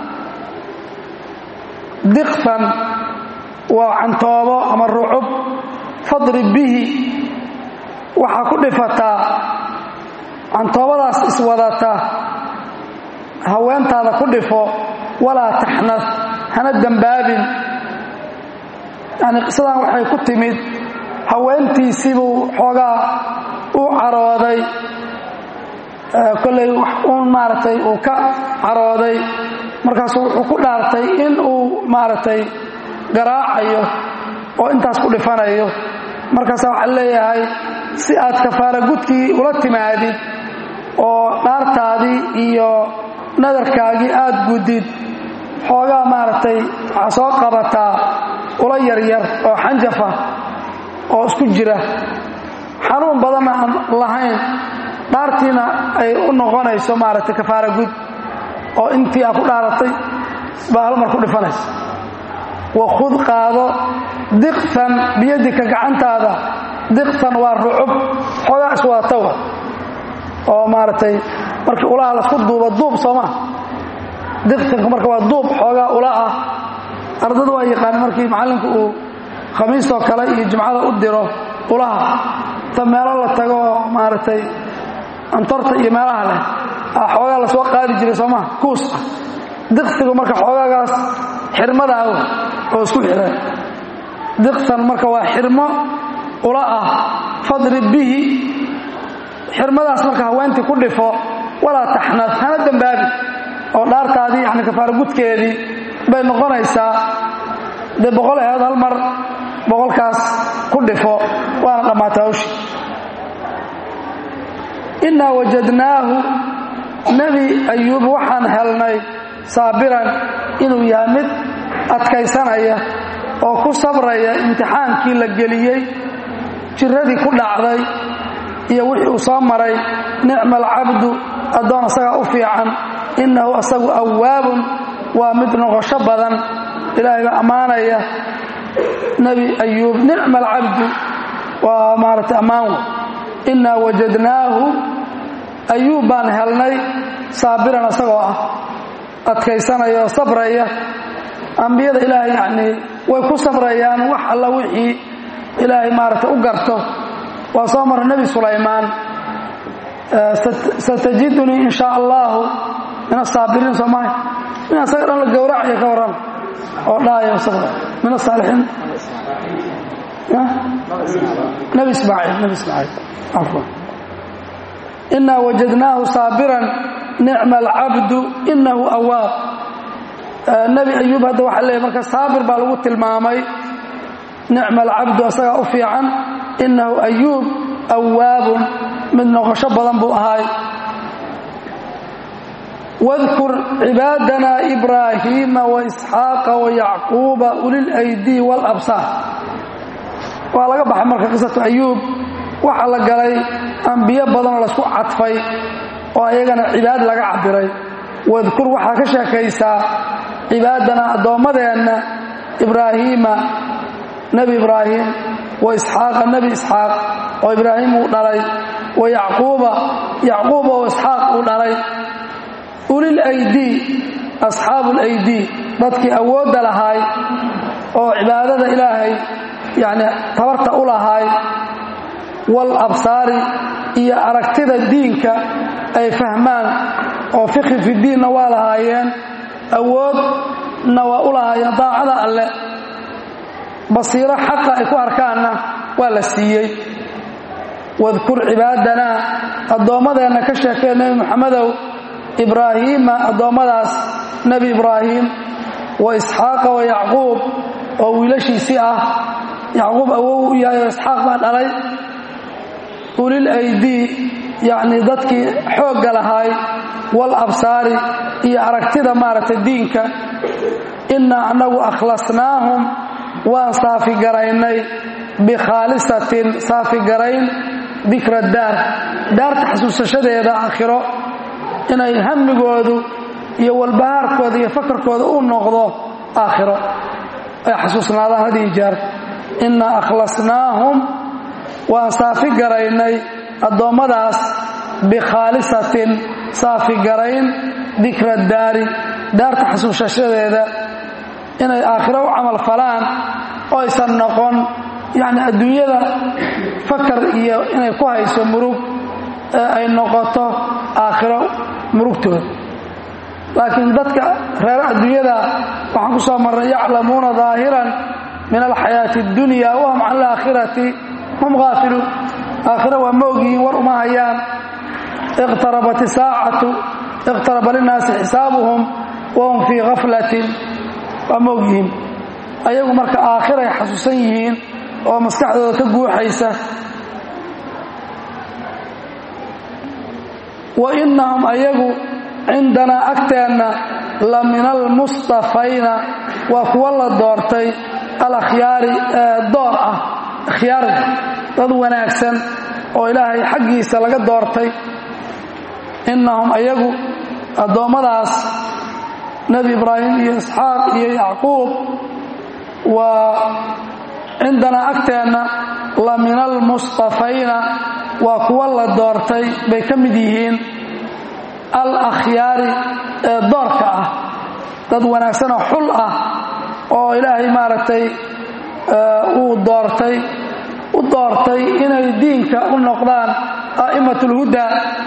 [SPEAKER 1] diqtan waa cantoobo ama rucub fadrib bihi waxaa ku dhifataa cantoobadaas iswadata haweentaada ku dhifo walaa taxnad hana dembaabin yani qisadan waxay ku timid haweentiisiibuu xoogaa u carooday kollay uun maaragtay uu ka carooday markaasu wuxuu ku dhaartay in uu maaragtay garaacayo oo intaas ku dhifanayo markaasa waxaa leeyahay si aad kafaara gudkii ula timaadid oo dhaartaadii iyo nadarkaagii aad gudid xoogaa maaragtay waxaa soo qabataa ula yaryar oo xanjafa oo isku jira xanuun badanna aan lahayn dhaartiina ay u noqonayso maaragtay kafaara gud oo intii aa ku dhaaratay baa hal mar ku dhifanaysa wakhud qaado diqtan biyadika gacantaada diqtan waa rucub xoogaa iswadatawa oo maaragtay markii ulaha lasku duubo duub sooma diqtanku marka waa duub xoogaa ula ah ardada waa yaqaan markii macallinku uu khamiistoo kale iyo jimcada u diro ulaha ta meelo la tago oo maaragtay antorta iyo meelaha leh a xoogaa lasoo qaadi jiray sooma kuus ah diqtigu marka xoogaagaas xirmada ah oo isku xireen diqtan marka waa xirmo ula ah fadrib bihi xirmadaas marka haweentii ku dhifo walaa taxnad hana dembaabi oo dhaartaadii yani kafaara gudkeedii bay noqonaysaa dee boqol aheed hal mar boqolkaas ku dhifo waana dhammaata hawshi innaa wajadnaahu nebi ayuub waxaan helnay saabiran inuu yahay mid adkaysanaya oo ku sabraya imtixaankii la geliyey jiradii ku dhacday iyo wixii uu soo maray nicma alcabdu addoon asagaa u fiican innahu asagu awaabun waa mid noqosho badan ilaahay baa ammaanaya nebi ayuub nicma alcabdu waa maaragtay ammaan wey innaa wajadnaahu ayuub baan helnay saabiran asagoo ah adkaysanaya oo sabraya ambiyada ilaahay yacnii way ku sabrayaan wax alla wixii ilaahay maaragtay u garto waa soo mara nebi sulaymaan satajidunii in shaa allahu min asaabiriin soomaali in asaga dhan la gowracayo ka warrama oo dhaayo sabra min asaalixiin nebi ismaaciil nebi ismaaciil cafwan innaa wajadnaahu saabiran nicma alcabdu inahu awaab nebi ayuub hadda waxaa leeyahy marka saabir baa lagu tilmaamay nicma alcabdu asagaa u fiican innahu ayuub awaabun mid noqosho badan buu ahaay wadkur cibaadana ibraahiima waisxaaqa wayacquuba ulilaydii waalabsaar waa laga baxay marka qisatu ayuub waxaa la galay ambiyo badanoo laysku cadfay oo ayagana cibaad laga cabiray wadkur waxaa ka sheekaysaa cibaadana addoommadeenna ibraahiima nebi ibraahim wa isxaaqa nebi isxaaq oo ibraahim uu dhalay wa yacquuba yacquuba oo isxaaq uu dhalay ulil aydii asxaabu laydii dadkii awoodda lahaay oo cibaadada ilaahay yacni tabarta u lahaay wal absaari iyo aragtida diinka ay fahmaan oo fikhi fi diinna waa lahaayeen awoodna waa u lahaayeen daacada alle basiiro xaqa ay ku arkaanna waa la siiyey wadkur cibaadanaa addoommadeenna ka sheekee nebi moxamedow ibraahiima addoommadaas nebi ibraahim wa isxaaqa wa yacquub oo wiilashiisii ah yacquub awow u yahay oo isxaaq baa dhalay ulil aydii yacnii dadkii xoogga lahaay waalabsaari iyo aragtida maaragtay diinka innaa annagu akhlasnaahum waan saafigaraynay bikhaalisatin saafigarayn dikra daar daarta xasuusashadeeda aakhiro inay hamigoodu iyo walbahaarkooda iyo fakarkooda u noqdo aakhiro ay xasuusnaadaan had iyo jeer innaa akhlasnaahum waan saafi garaynay addoommadaas bikhaalisatin saafi garayn dikra daari daarta xasuusashadeeda inay aakhiro u camal falaan oo aysan noqon yacni adduunyada fakar iyo inay ku hayso murug ee ay noqoto aakhiro murugtooda laakiin dadka reer adduunyada waxaan ku soo marnay yaclamuuna daahiran min alxayaati اddunya wahum can alaakhirati hum haafiluun aakhira waa moogyihiin war uma hayaan iqtarabat isaacatu iqtaraba linnaasi xisaabuhum wahum fii gaflatin waa moogyihiin ayagu marka aakhiray xasuusan yihiin oo maskaxdooda ka guuxaysa wa innahum ayagu cindanaa agteenna la min almustafayna waa kuwa la doortay alakhyaari ee door ah akhyaarda dad wanaagsan oo ilaahay xaggiisa laga doortay innahum ayagu addoommadaas nebi ibraahim iyo isxaaq iyo yacquub waa cindanaa agteenna la min almustafayna waa kuwa la doortay bay ka mid yihiin al akhyaari ee doorka ah dad wanaagsanoo xul ah oo ilaahay maaragtay uu doortay u doortay inay diinka u noqdaan a'immat اlhuda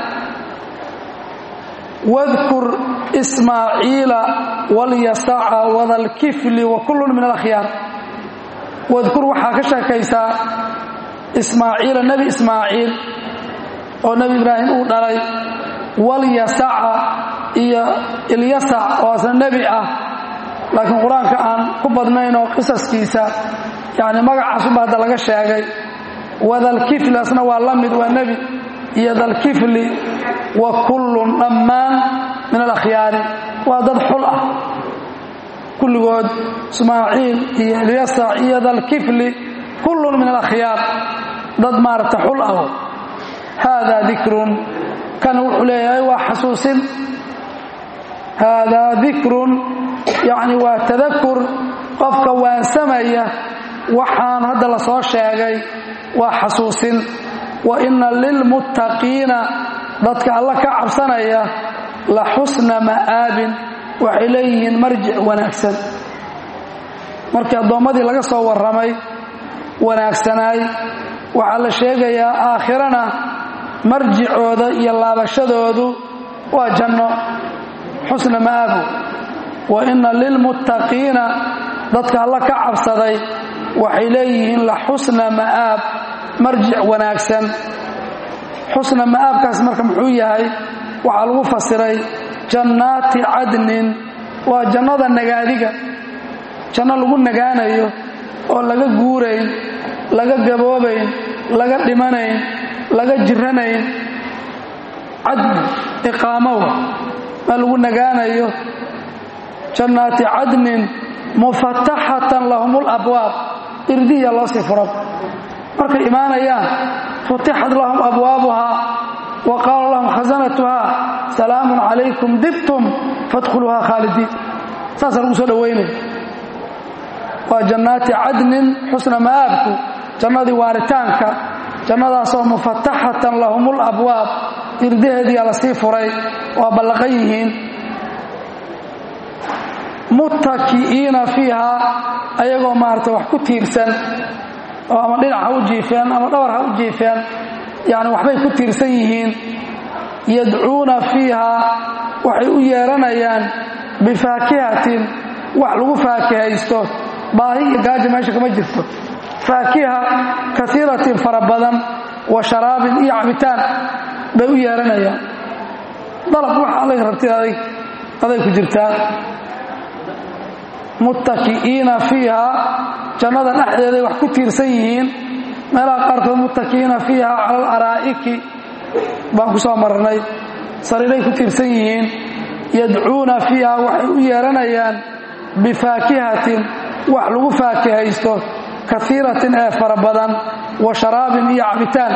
[SPEAKER 1] wadkur ismaaciila walyasaca wadalkifli wa kullun min alakhyaar wadkur waxaa ka sheekaysaa ismaaciila nebi ismaaciil oo nebi ibraahim uu dhalay walyasaca iyo ilyasac oo asna nebi ah laakiin qur-aanka aan ku badnayn oo qisaskiisa yacni magacaasuba hadda laga sheegay wadalkifli asna waa la mid waa nebi iyo dalkifli wa kullun dhammaan min alakhyaari waa dad xul ah kulligood ismaaciil iyo ilyasac iyo dalkifli kullun min alakhyaar dad maaragta xul ah haadaa dikrun kan wuxuu leeyahay waa xasuusin haadaa dikrun yacni waa tadakur qofka waansamaya waxaan hadda la soo sheegay waa xasuusin wa inna lilmuttaqiina dadka alla ka cabsanaya la xusna ma'aabin waxay leeyihiin marjic wanaagsan markii addoommadii laga soo warramay wanaagsanaay waxaa la sheegayaa aakhirana marjicooda iyo laabashadoodu waa janno xusna ma'aabu wa inna lilmuttaqiina dadka alla ka cabsaday waxay leeyihiin la xusna ma'aab marjic wanaagsan xusna ma'aabkaas marka muxuu yahay waxaa lagu fasiray jannaati cadnin waa jannada nagaadiga janno lagu nagaanayo oo laga guurayn laga gaboobayn laga dhimanayn laga jiranayn cadni iqaamowa maa lagu nagaanayo jannaati cadnin mufataxatan lahum labwaab irdihiya loo sii furan markay imaanayaan futixat lahum abwaabuhaa wa qaala lahum khasanatuhaa salaamun calaykum dibtum fadkhuluuhaa khaalidiin saasaa lagu soo dhowaynaya waa jannaati cadnin xusna ma'aabku jannadii waaritaanka jannadaasoo mufataxatan lahum labwaab irdaheediyaa la sii furay waa ballaqan yihiin muttaki'iina fiihaa ayagoo maarata wax ku tiirsan oo ama dhinac ha u jiifeen ama dhabar ha u jiifeen yacni waxbay ku tiirsan yihiin yadcuuna fiihaa waxay u yeeranayaan bifaakihatin wax lagu faakihaysto baahi iyo gaaja meesha kama jirto faakiha kaiiratin fara badan wa sharaabin iyo cabitaan bay u yeeranayaan dalab waxa adag rabtid adag aday ku jirtaa muttaki'iina fiihaa jannada dhexdeeday wax ku tiirsan yihiin meelaha qaarkood muttaki'iina fiihaa cala alaraa'iki baan ku soo marnay sariiray ku tiirsan yihiin yadcuuna fiiha waxay u yeeranayaan bifaakihatin wax lagu faakihaysto kaiiratin ee fara badan wa sharaabin iyo cabitaan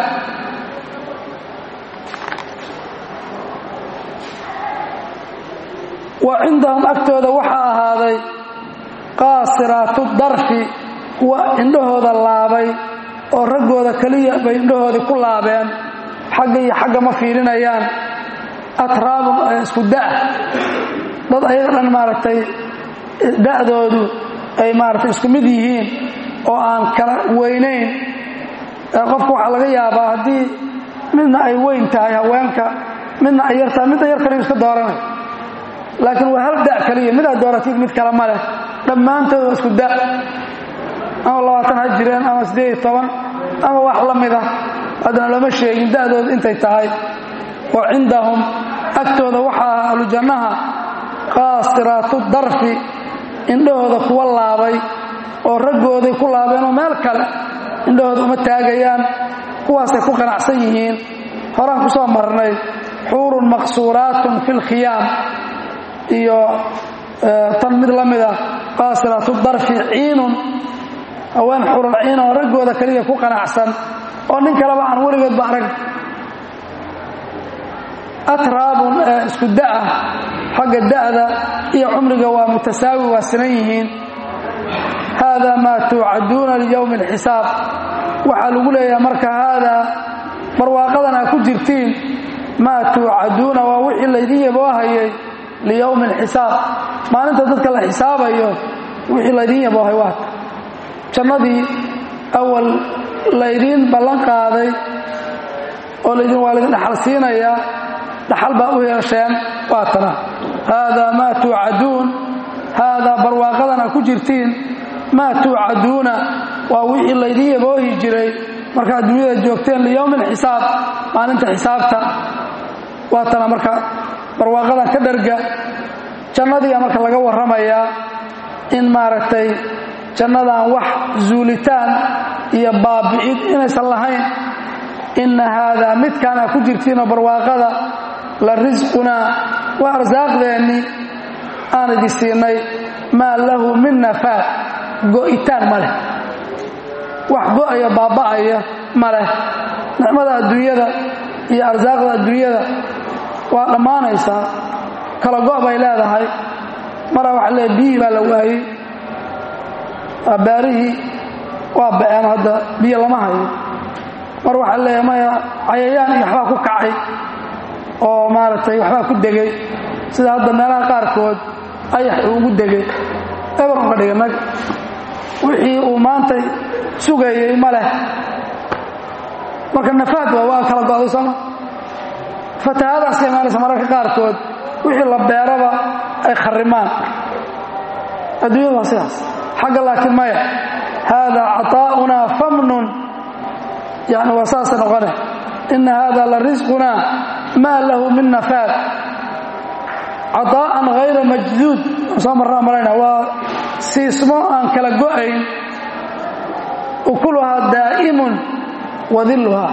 [SPEAKER 1] wa cindahum agtooda waxaa ahaaday qaasiraatu darfi kuwa indhahooda laabay oo raggooda keliya bay indhahoodii ku laabeen xagga iyo xagga ma fiirinayaan atraabun isku da' dad ayaga dhan maaragtay da'doodu ay maaragtay isku mid yihiin oo aan kala weynayn qofka waxaa laga yaabaa haddii midna ay weyn tahay haweenka midna ay yartahay midda yar kaliyu iska dooranay laakiin waa hal da' kaliya midaad dooratid mid kale ma leh dhammaantood waa isku da' ama labaatan ha jireen ama siddeed iyo toban ama wax la mida haddana lama sheegin da'dooda intay tahay wa cindahum agtooda waxaa ah ahlujannaha qaasiraatu darfi indhahooda kuwa laabay oo raggooday ku laabeen oo meel kale indhahooda uma taagayaan kuwaasay ku qanacsan yihiin horaan ku soo marnay xuurun maqsuuraatun fi lkhiyaam iyo tan mid la mida qaasiraatu darfi ciinun haween xuurun ciin oo raggooda keliya ku qanacsan oo nin kaleba aan weligoodba arag atraabun ee isku da'ah xagga da'da iyo cumriga waa mutasaawi waa sinan yihiin haadaa maa tuucaduuna liyowmi alxisaab waxaa lagu leeyahay marka haadaa barwaaqadan aa ku jirtiin maa tuucaduuna waa wixii laydin yaboohayay liyowmi alxisaab maalinta dadka la xisaabayo wixii laydin yaboohay waata jannadii awal laydiin ballan qaaday oo laydin waa laydin dhaxal siinayaa dhaxal baa u yeesheen waa tana haadaa maa tuucaduun haadaa barwaaqadan aa ku jirtiin maa tuucaduuna waa wixii laydin yaboohi jiray marka adduunyada joogteen liyowmi alxisaab maalinta xisaabta waa tana marka barwaaqadan ka dharga jannadiga marka laga warramayaa in maaragtay jannadan wax zuulitaan iyo baabi'id inaysan lahayn inna haadaa midkaan aa ku jirtiinoo barwaaqada la risqunaa waa arsaaqdeennii aan idin siinay maa lahu min nafaad go'itaan ma leh wax go'aya baaba'aya ma leh nicmada adduunyada iyo arsaaqda adduunyada waa dhammaanaysaa kala go' bay leedahay maraa waxa leeay biyihii baa la waayey baarihii waa ba'een hadda biyo lama hayo mar waxaa leeyahay maya cayayaan iyo waxbaa ku kacay oo maaragtay waxbaa ku degay sida hadda meelaha qaarkood ayax uu ugu degay eber uga dhigay nag wixii uu maanta sugayey ma leh marka nafaad waa waa kala go'day sooma fatahaadaas ka imaanaysa mararka qaarkood wixii la beeraba ay kharimaan adduunyada waa sidaas xagga laakiin maya haadaa caطaa'unaa famnun yani waa saasa noqone ina hada la risqunaa maa lahu min nafaad caطaa'an hayra majduud soo marnaa malayna waa siismo aan kala go'ayn ukuluhaa daa'imun wa dilluhaa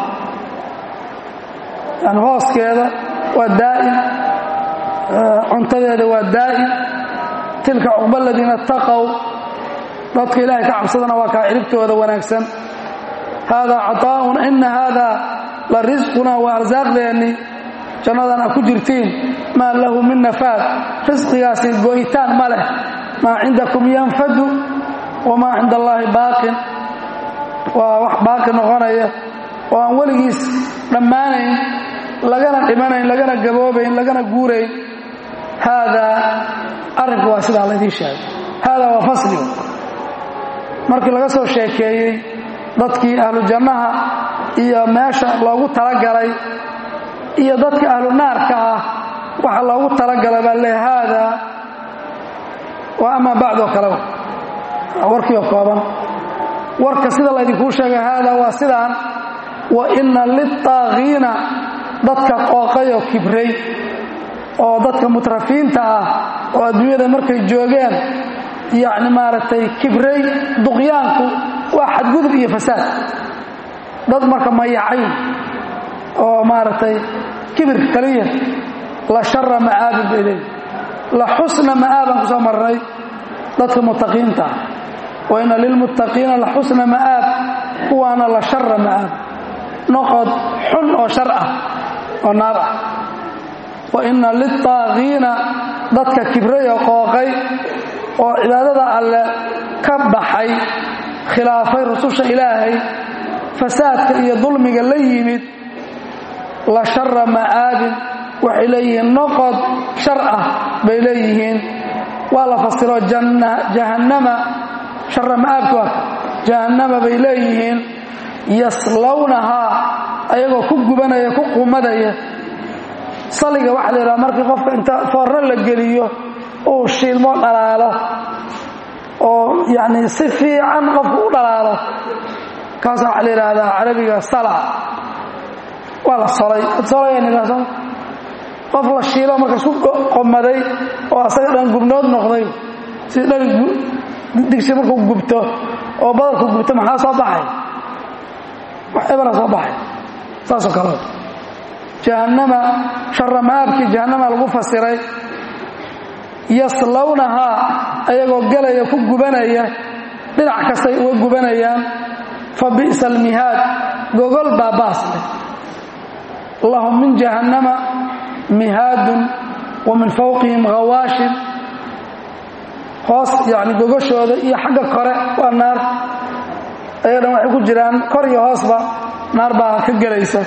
[SPEAKER 1] yani hooskeeda waa daa'im cuntadeeda waa daa'im tilka cuqba aladiina اtaqow dadka ilaahay ka cabsadana waa kaa ciribtooda wanaagsan haadaa caطaa'un ina haadaa la risqunaa waa arsaaqdeennii jannadan a ku jirtiin maa lahu min nafaad risqigaasi go'itaan ma leh maa cindakum yanfadu wamaa cinda allaahi baaqin waa wax baaqi noqonaya oo aan weligiis dhammaanayn lagana dhimanayn lagana gaboobayn lagana guurayn haadaa arrinku waa sidaa laydiin sheegay haadaa waa fasligu markii laga soo sheekeeyey dadkii ahlu jannaha iyo meesha loogu talagalay iyo dadka ahlu naarka ah waxa loogu talagalay baa le haadaa waa amaa bacdoo kaleba warkiioo kooban warka sida laydinkuu sheegay haadaa waa sidaan wa inna liltaaqiina dadka qooqayoo kibray oo dadka mutrafiinta ah oo adduunyada markay joogeen yacni maaragtay kibray duqyaanku waa xadgudub iyo fasaad dad marka mayacay oo maaragtay kibir kaliya la shara ma'aabin bay leeyihin la xusna ma'aabaan ku soo marnay dadka mutaqiinta ah wa ina lilmuttaqiina la xusna ma'aab kuwaana la shara ma'aab noqod xun oo shar ah oo naar ah wa ina liltaaqiina dadka kibray oo qooqay oo cibaadada alle ka baxay khilaafay rususha ilaahay fasaadka iyo dulmiga la yimid la shara ma'aabin waxay leeyihiin noqod shar ah bay leeyihiin waa la fasiro jahannama shara ma'aabka waa jahannama bay leeyihiin yaslawnahaa ayagoo ku gubanaya ku qumadaya saliga waxaa la yidhaha markii qofka inta foorno la geliyo uu shiilmo dhalaalo oo yacni si fiican qofku u dhalaalo kaasa waxaa la yidhaahdaa carabiga sala waa la solay solayanidhaso qof la shiilo marka isku qomaday oo asaga dhan gubnood noqday si dhari digsi markuu gubto oo badarku gubto maxaa soo baxay wax ebara soo baxay saasoo kale jahannama shara maabkii jahannama lagu fasiray yaslawnahaa ayagoo gelaya ku gubanaya dhinac kastay uga gubanayaan fa bi'sa almihaad gogol baa baas leh lahum min jahannama mihaadun wa min fawqihim hawaashin hoos yani gogoshooda iyo xagga kore waa naar ayaga dhan waxay ku jiraan kor iyo hoosba naar baa ka gelaysa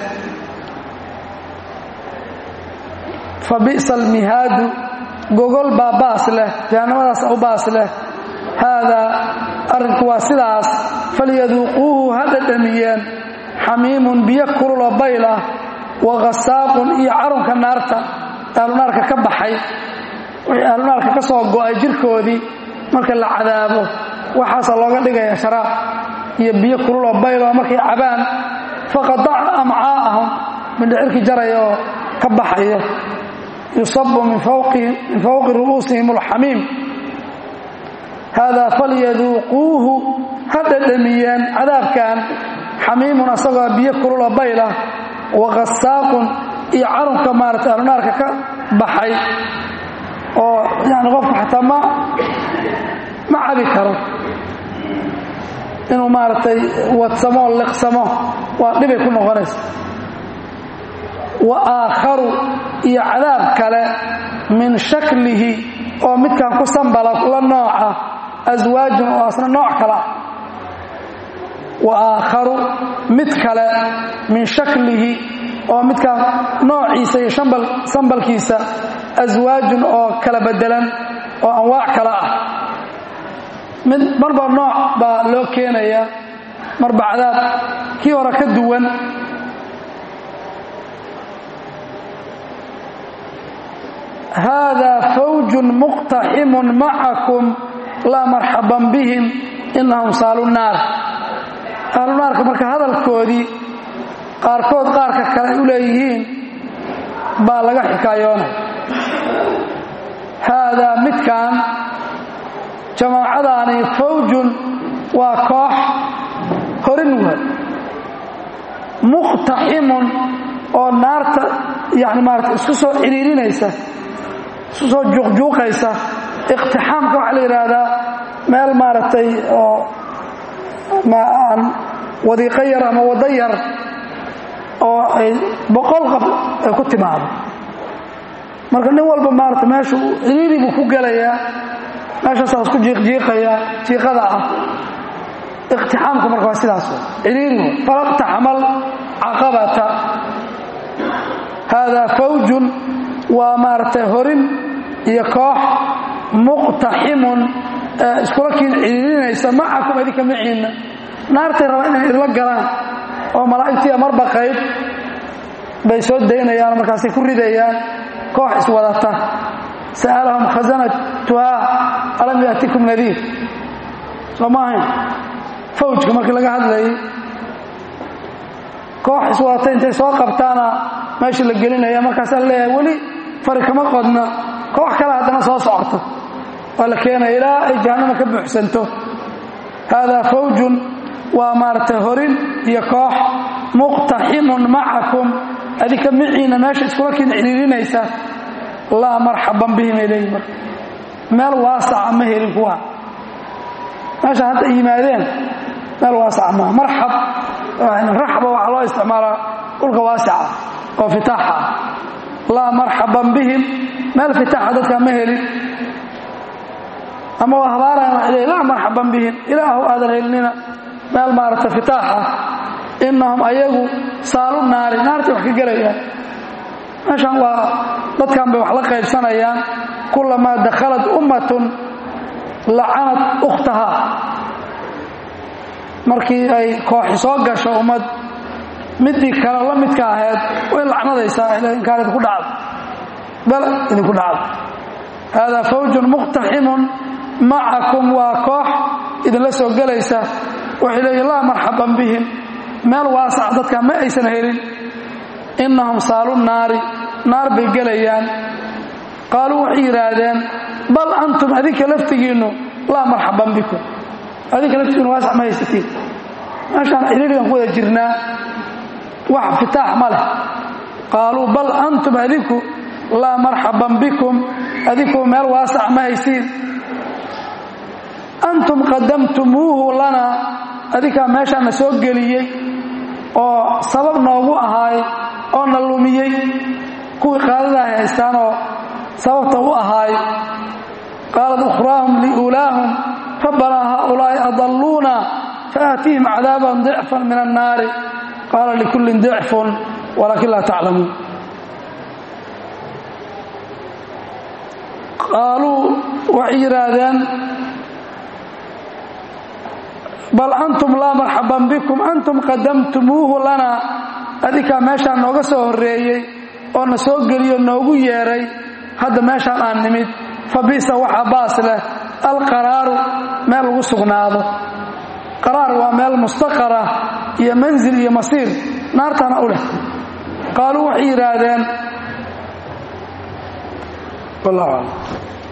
[SPEAKER 1] fa bi'sa almihaadu gogol baa baas leh jahannamadaas u baas leh haadaa arrinku waa sidaas falyaduuquuhu ha dhadhamiyeen xamiimun biyo kululoo bayl ah wa khasaaqun iyo carunka naarta ahlunaarka ka baxay wixii ahlunaarka ka soo go'ay jirkoodii marka la cadaabo waxaasa looga dhigaya sharaab iyo biyo kululoo bayloo markay cabaan faqadaca amcaa'ahum mindhicirkii jaraya oo ka baxaya yusabu min fawqi ru'uusihim alxamiim haadaa falyaduuquuhu ha dhadhamiyeen cadaabkan xamiimun asagoo biyo kululoo baylah wa khasaaqun iyo carunka maarata ahlunaarka ka baxay oo yani qofku xataa ma ma cabi karo inuu maaragtay wadsamo oo liqsamo waa dhibay ku noqonaysa wa aakharu iyo cadaab kale min shaklihi oo midkan ku sambala la nooca aswaajun oo asna nooc kale ah wa aakharu mid kale min shaklihi oo midkaan noociisa iyo shambal sambalkiisa aswaajun oo kala bedelan oo anwaac kale ah mid marba nooc baa loo keenaya marba cadaab kii hore ka duwan haadaa fawjun muqtaximun macakum laa marxaban bihim inahum saalu naar ahlu naarka marka hadalkoodii qaarkood qaarka kale ay u leeyihiin baa laga xikaayoonay haadaa midkan jamaacadaani fawjun waa koox horin waay muqtaximun oo naarta yani maarata isku soo ciriirinaysa isku soo juuqjuuqaysa iqtixaamka waxaa la yidhaahdaa meel maaragtay oo ma aan wadiiqo yar ama waddo yar oo ay boqol qof ay ku timaado marka nin walba maarata meeshu ciriiri buu ku gelayaa meeshaasaa isku jiiqjiiqaya jiiqada ah iqtixaamku marka waa sidaas ciriirigu falaqtaxamal caqabata haadaa fawjun waa maaragtay horin iyo koox muqtaximun iskula kiin ciriirinaysa macakum idinka maciinna naartay rabaa inay idla galaan oo malaa'igtiiya marba qayb bay soo daynayaan markaasay ku ridayaan koox iswadata sa'alahum khasanatuhaa alam yaatikum nadiir soo ma ahayn fawjka markii laga hadlayay koox iswadata intay soo qabtaana meesha la gelinaya markaasaa leeyahay weli fari kama qodna koox kale haddana soo socota waa la keenaya ilaa ay jahannama ka buuxsanto haadaa fawjun waa maaragtay horin iyo koox muqtaximun macakum adinka miciina meesha iskula kiin ciriirinaysa laa marxaban bihim ay leeyihin marka meel waasaca ma helin kuwa meesha hadda yimaadeen meel waasaca maaha marxab raxba waxaa loo isticmaalaa dhulka waasica oo fitaaxa ah laa marxaban bihim meel fitaaxa dadkaa ma helin ama waa habaarayan waxay leeyiin laa marxaban bihim ilaahu aadan helinina meel maaragta fitaax ah innahum ayagu saalu naari naartay wax ka gelayaan meeshan waa dadkan bay wax la qaybsanayaan kulamaa dakhalat ummatun lacanat ukhtahaa markii ay kooxi soo gasho ummad midii kale la midka ahayd way lacnadaysaa ila inkaan idinku dhacdo bal idinku dhacdo haadaa fawjun muqtaximun macakum waa koox idinla soo gelaysa waxay leeyihin laa marxaban bihim meel waasac dadka ma aysan helin innahum saalu naari naar bay gelayaan qaaluu waxay yidhaahdeen bal antum adinka laftigiinnu laa marxaban bikum adinka laftigiinnu waasac ma haysatiin meeshaan xiriirigan ku wada jirnaa wax fitaax ma leh qaaluu bal antum adinku laa marxaban bikum adinku meel waasac ma haysiin antum qadamtumuuhu lanaa adinkaa meeshaana soo geliyey oo sabab noogu ahaay oo na lumiyey kuwii qaadada ay haystaan oo sababta u ahaay qaalat ukhraahum liulaahum rabbanaa haaulaa'i adalluuna faatihim cadaaban dicfan min annaari qaala likullin dicfun walaakin laa taclamuun qaaluu waxay yidhaahdeen bal antum laa marxaban bikum antum qadamtumuuhu lanaa adinkaa meeshaan nooga soo horreeyey oo na soo geliyo noogu yeedhay hadda meeshaan aan nimid fa bisa waxaa baas leh alqaraaru meel lagu sugnaado qaraar waa meel mustaqara iyo manzil iyo masiir naartana u leh qaaluu waxay yidhaahdeen wallahu aclam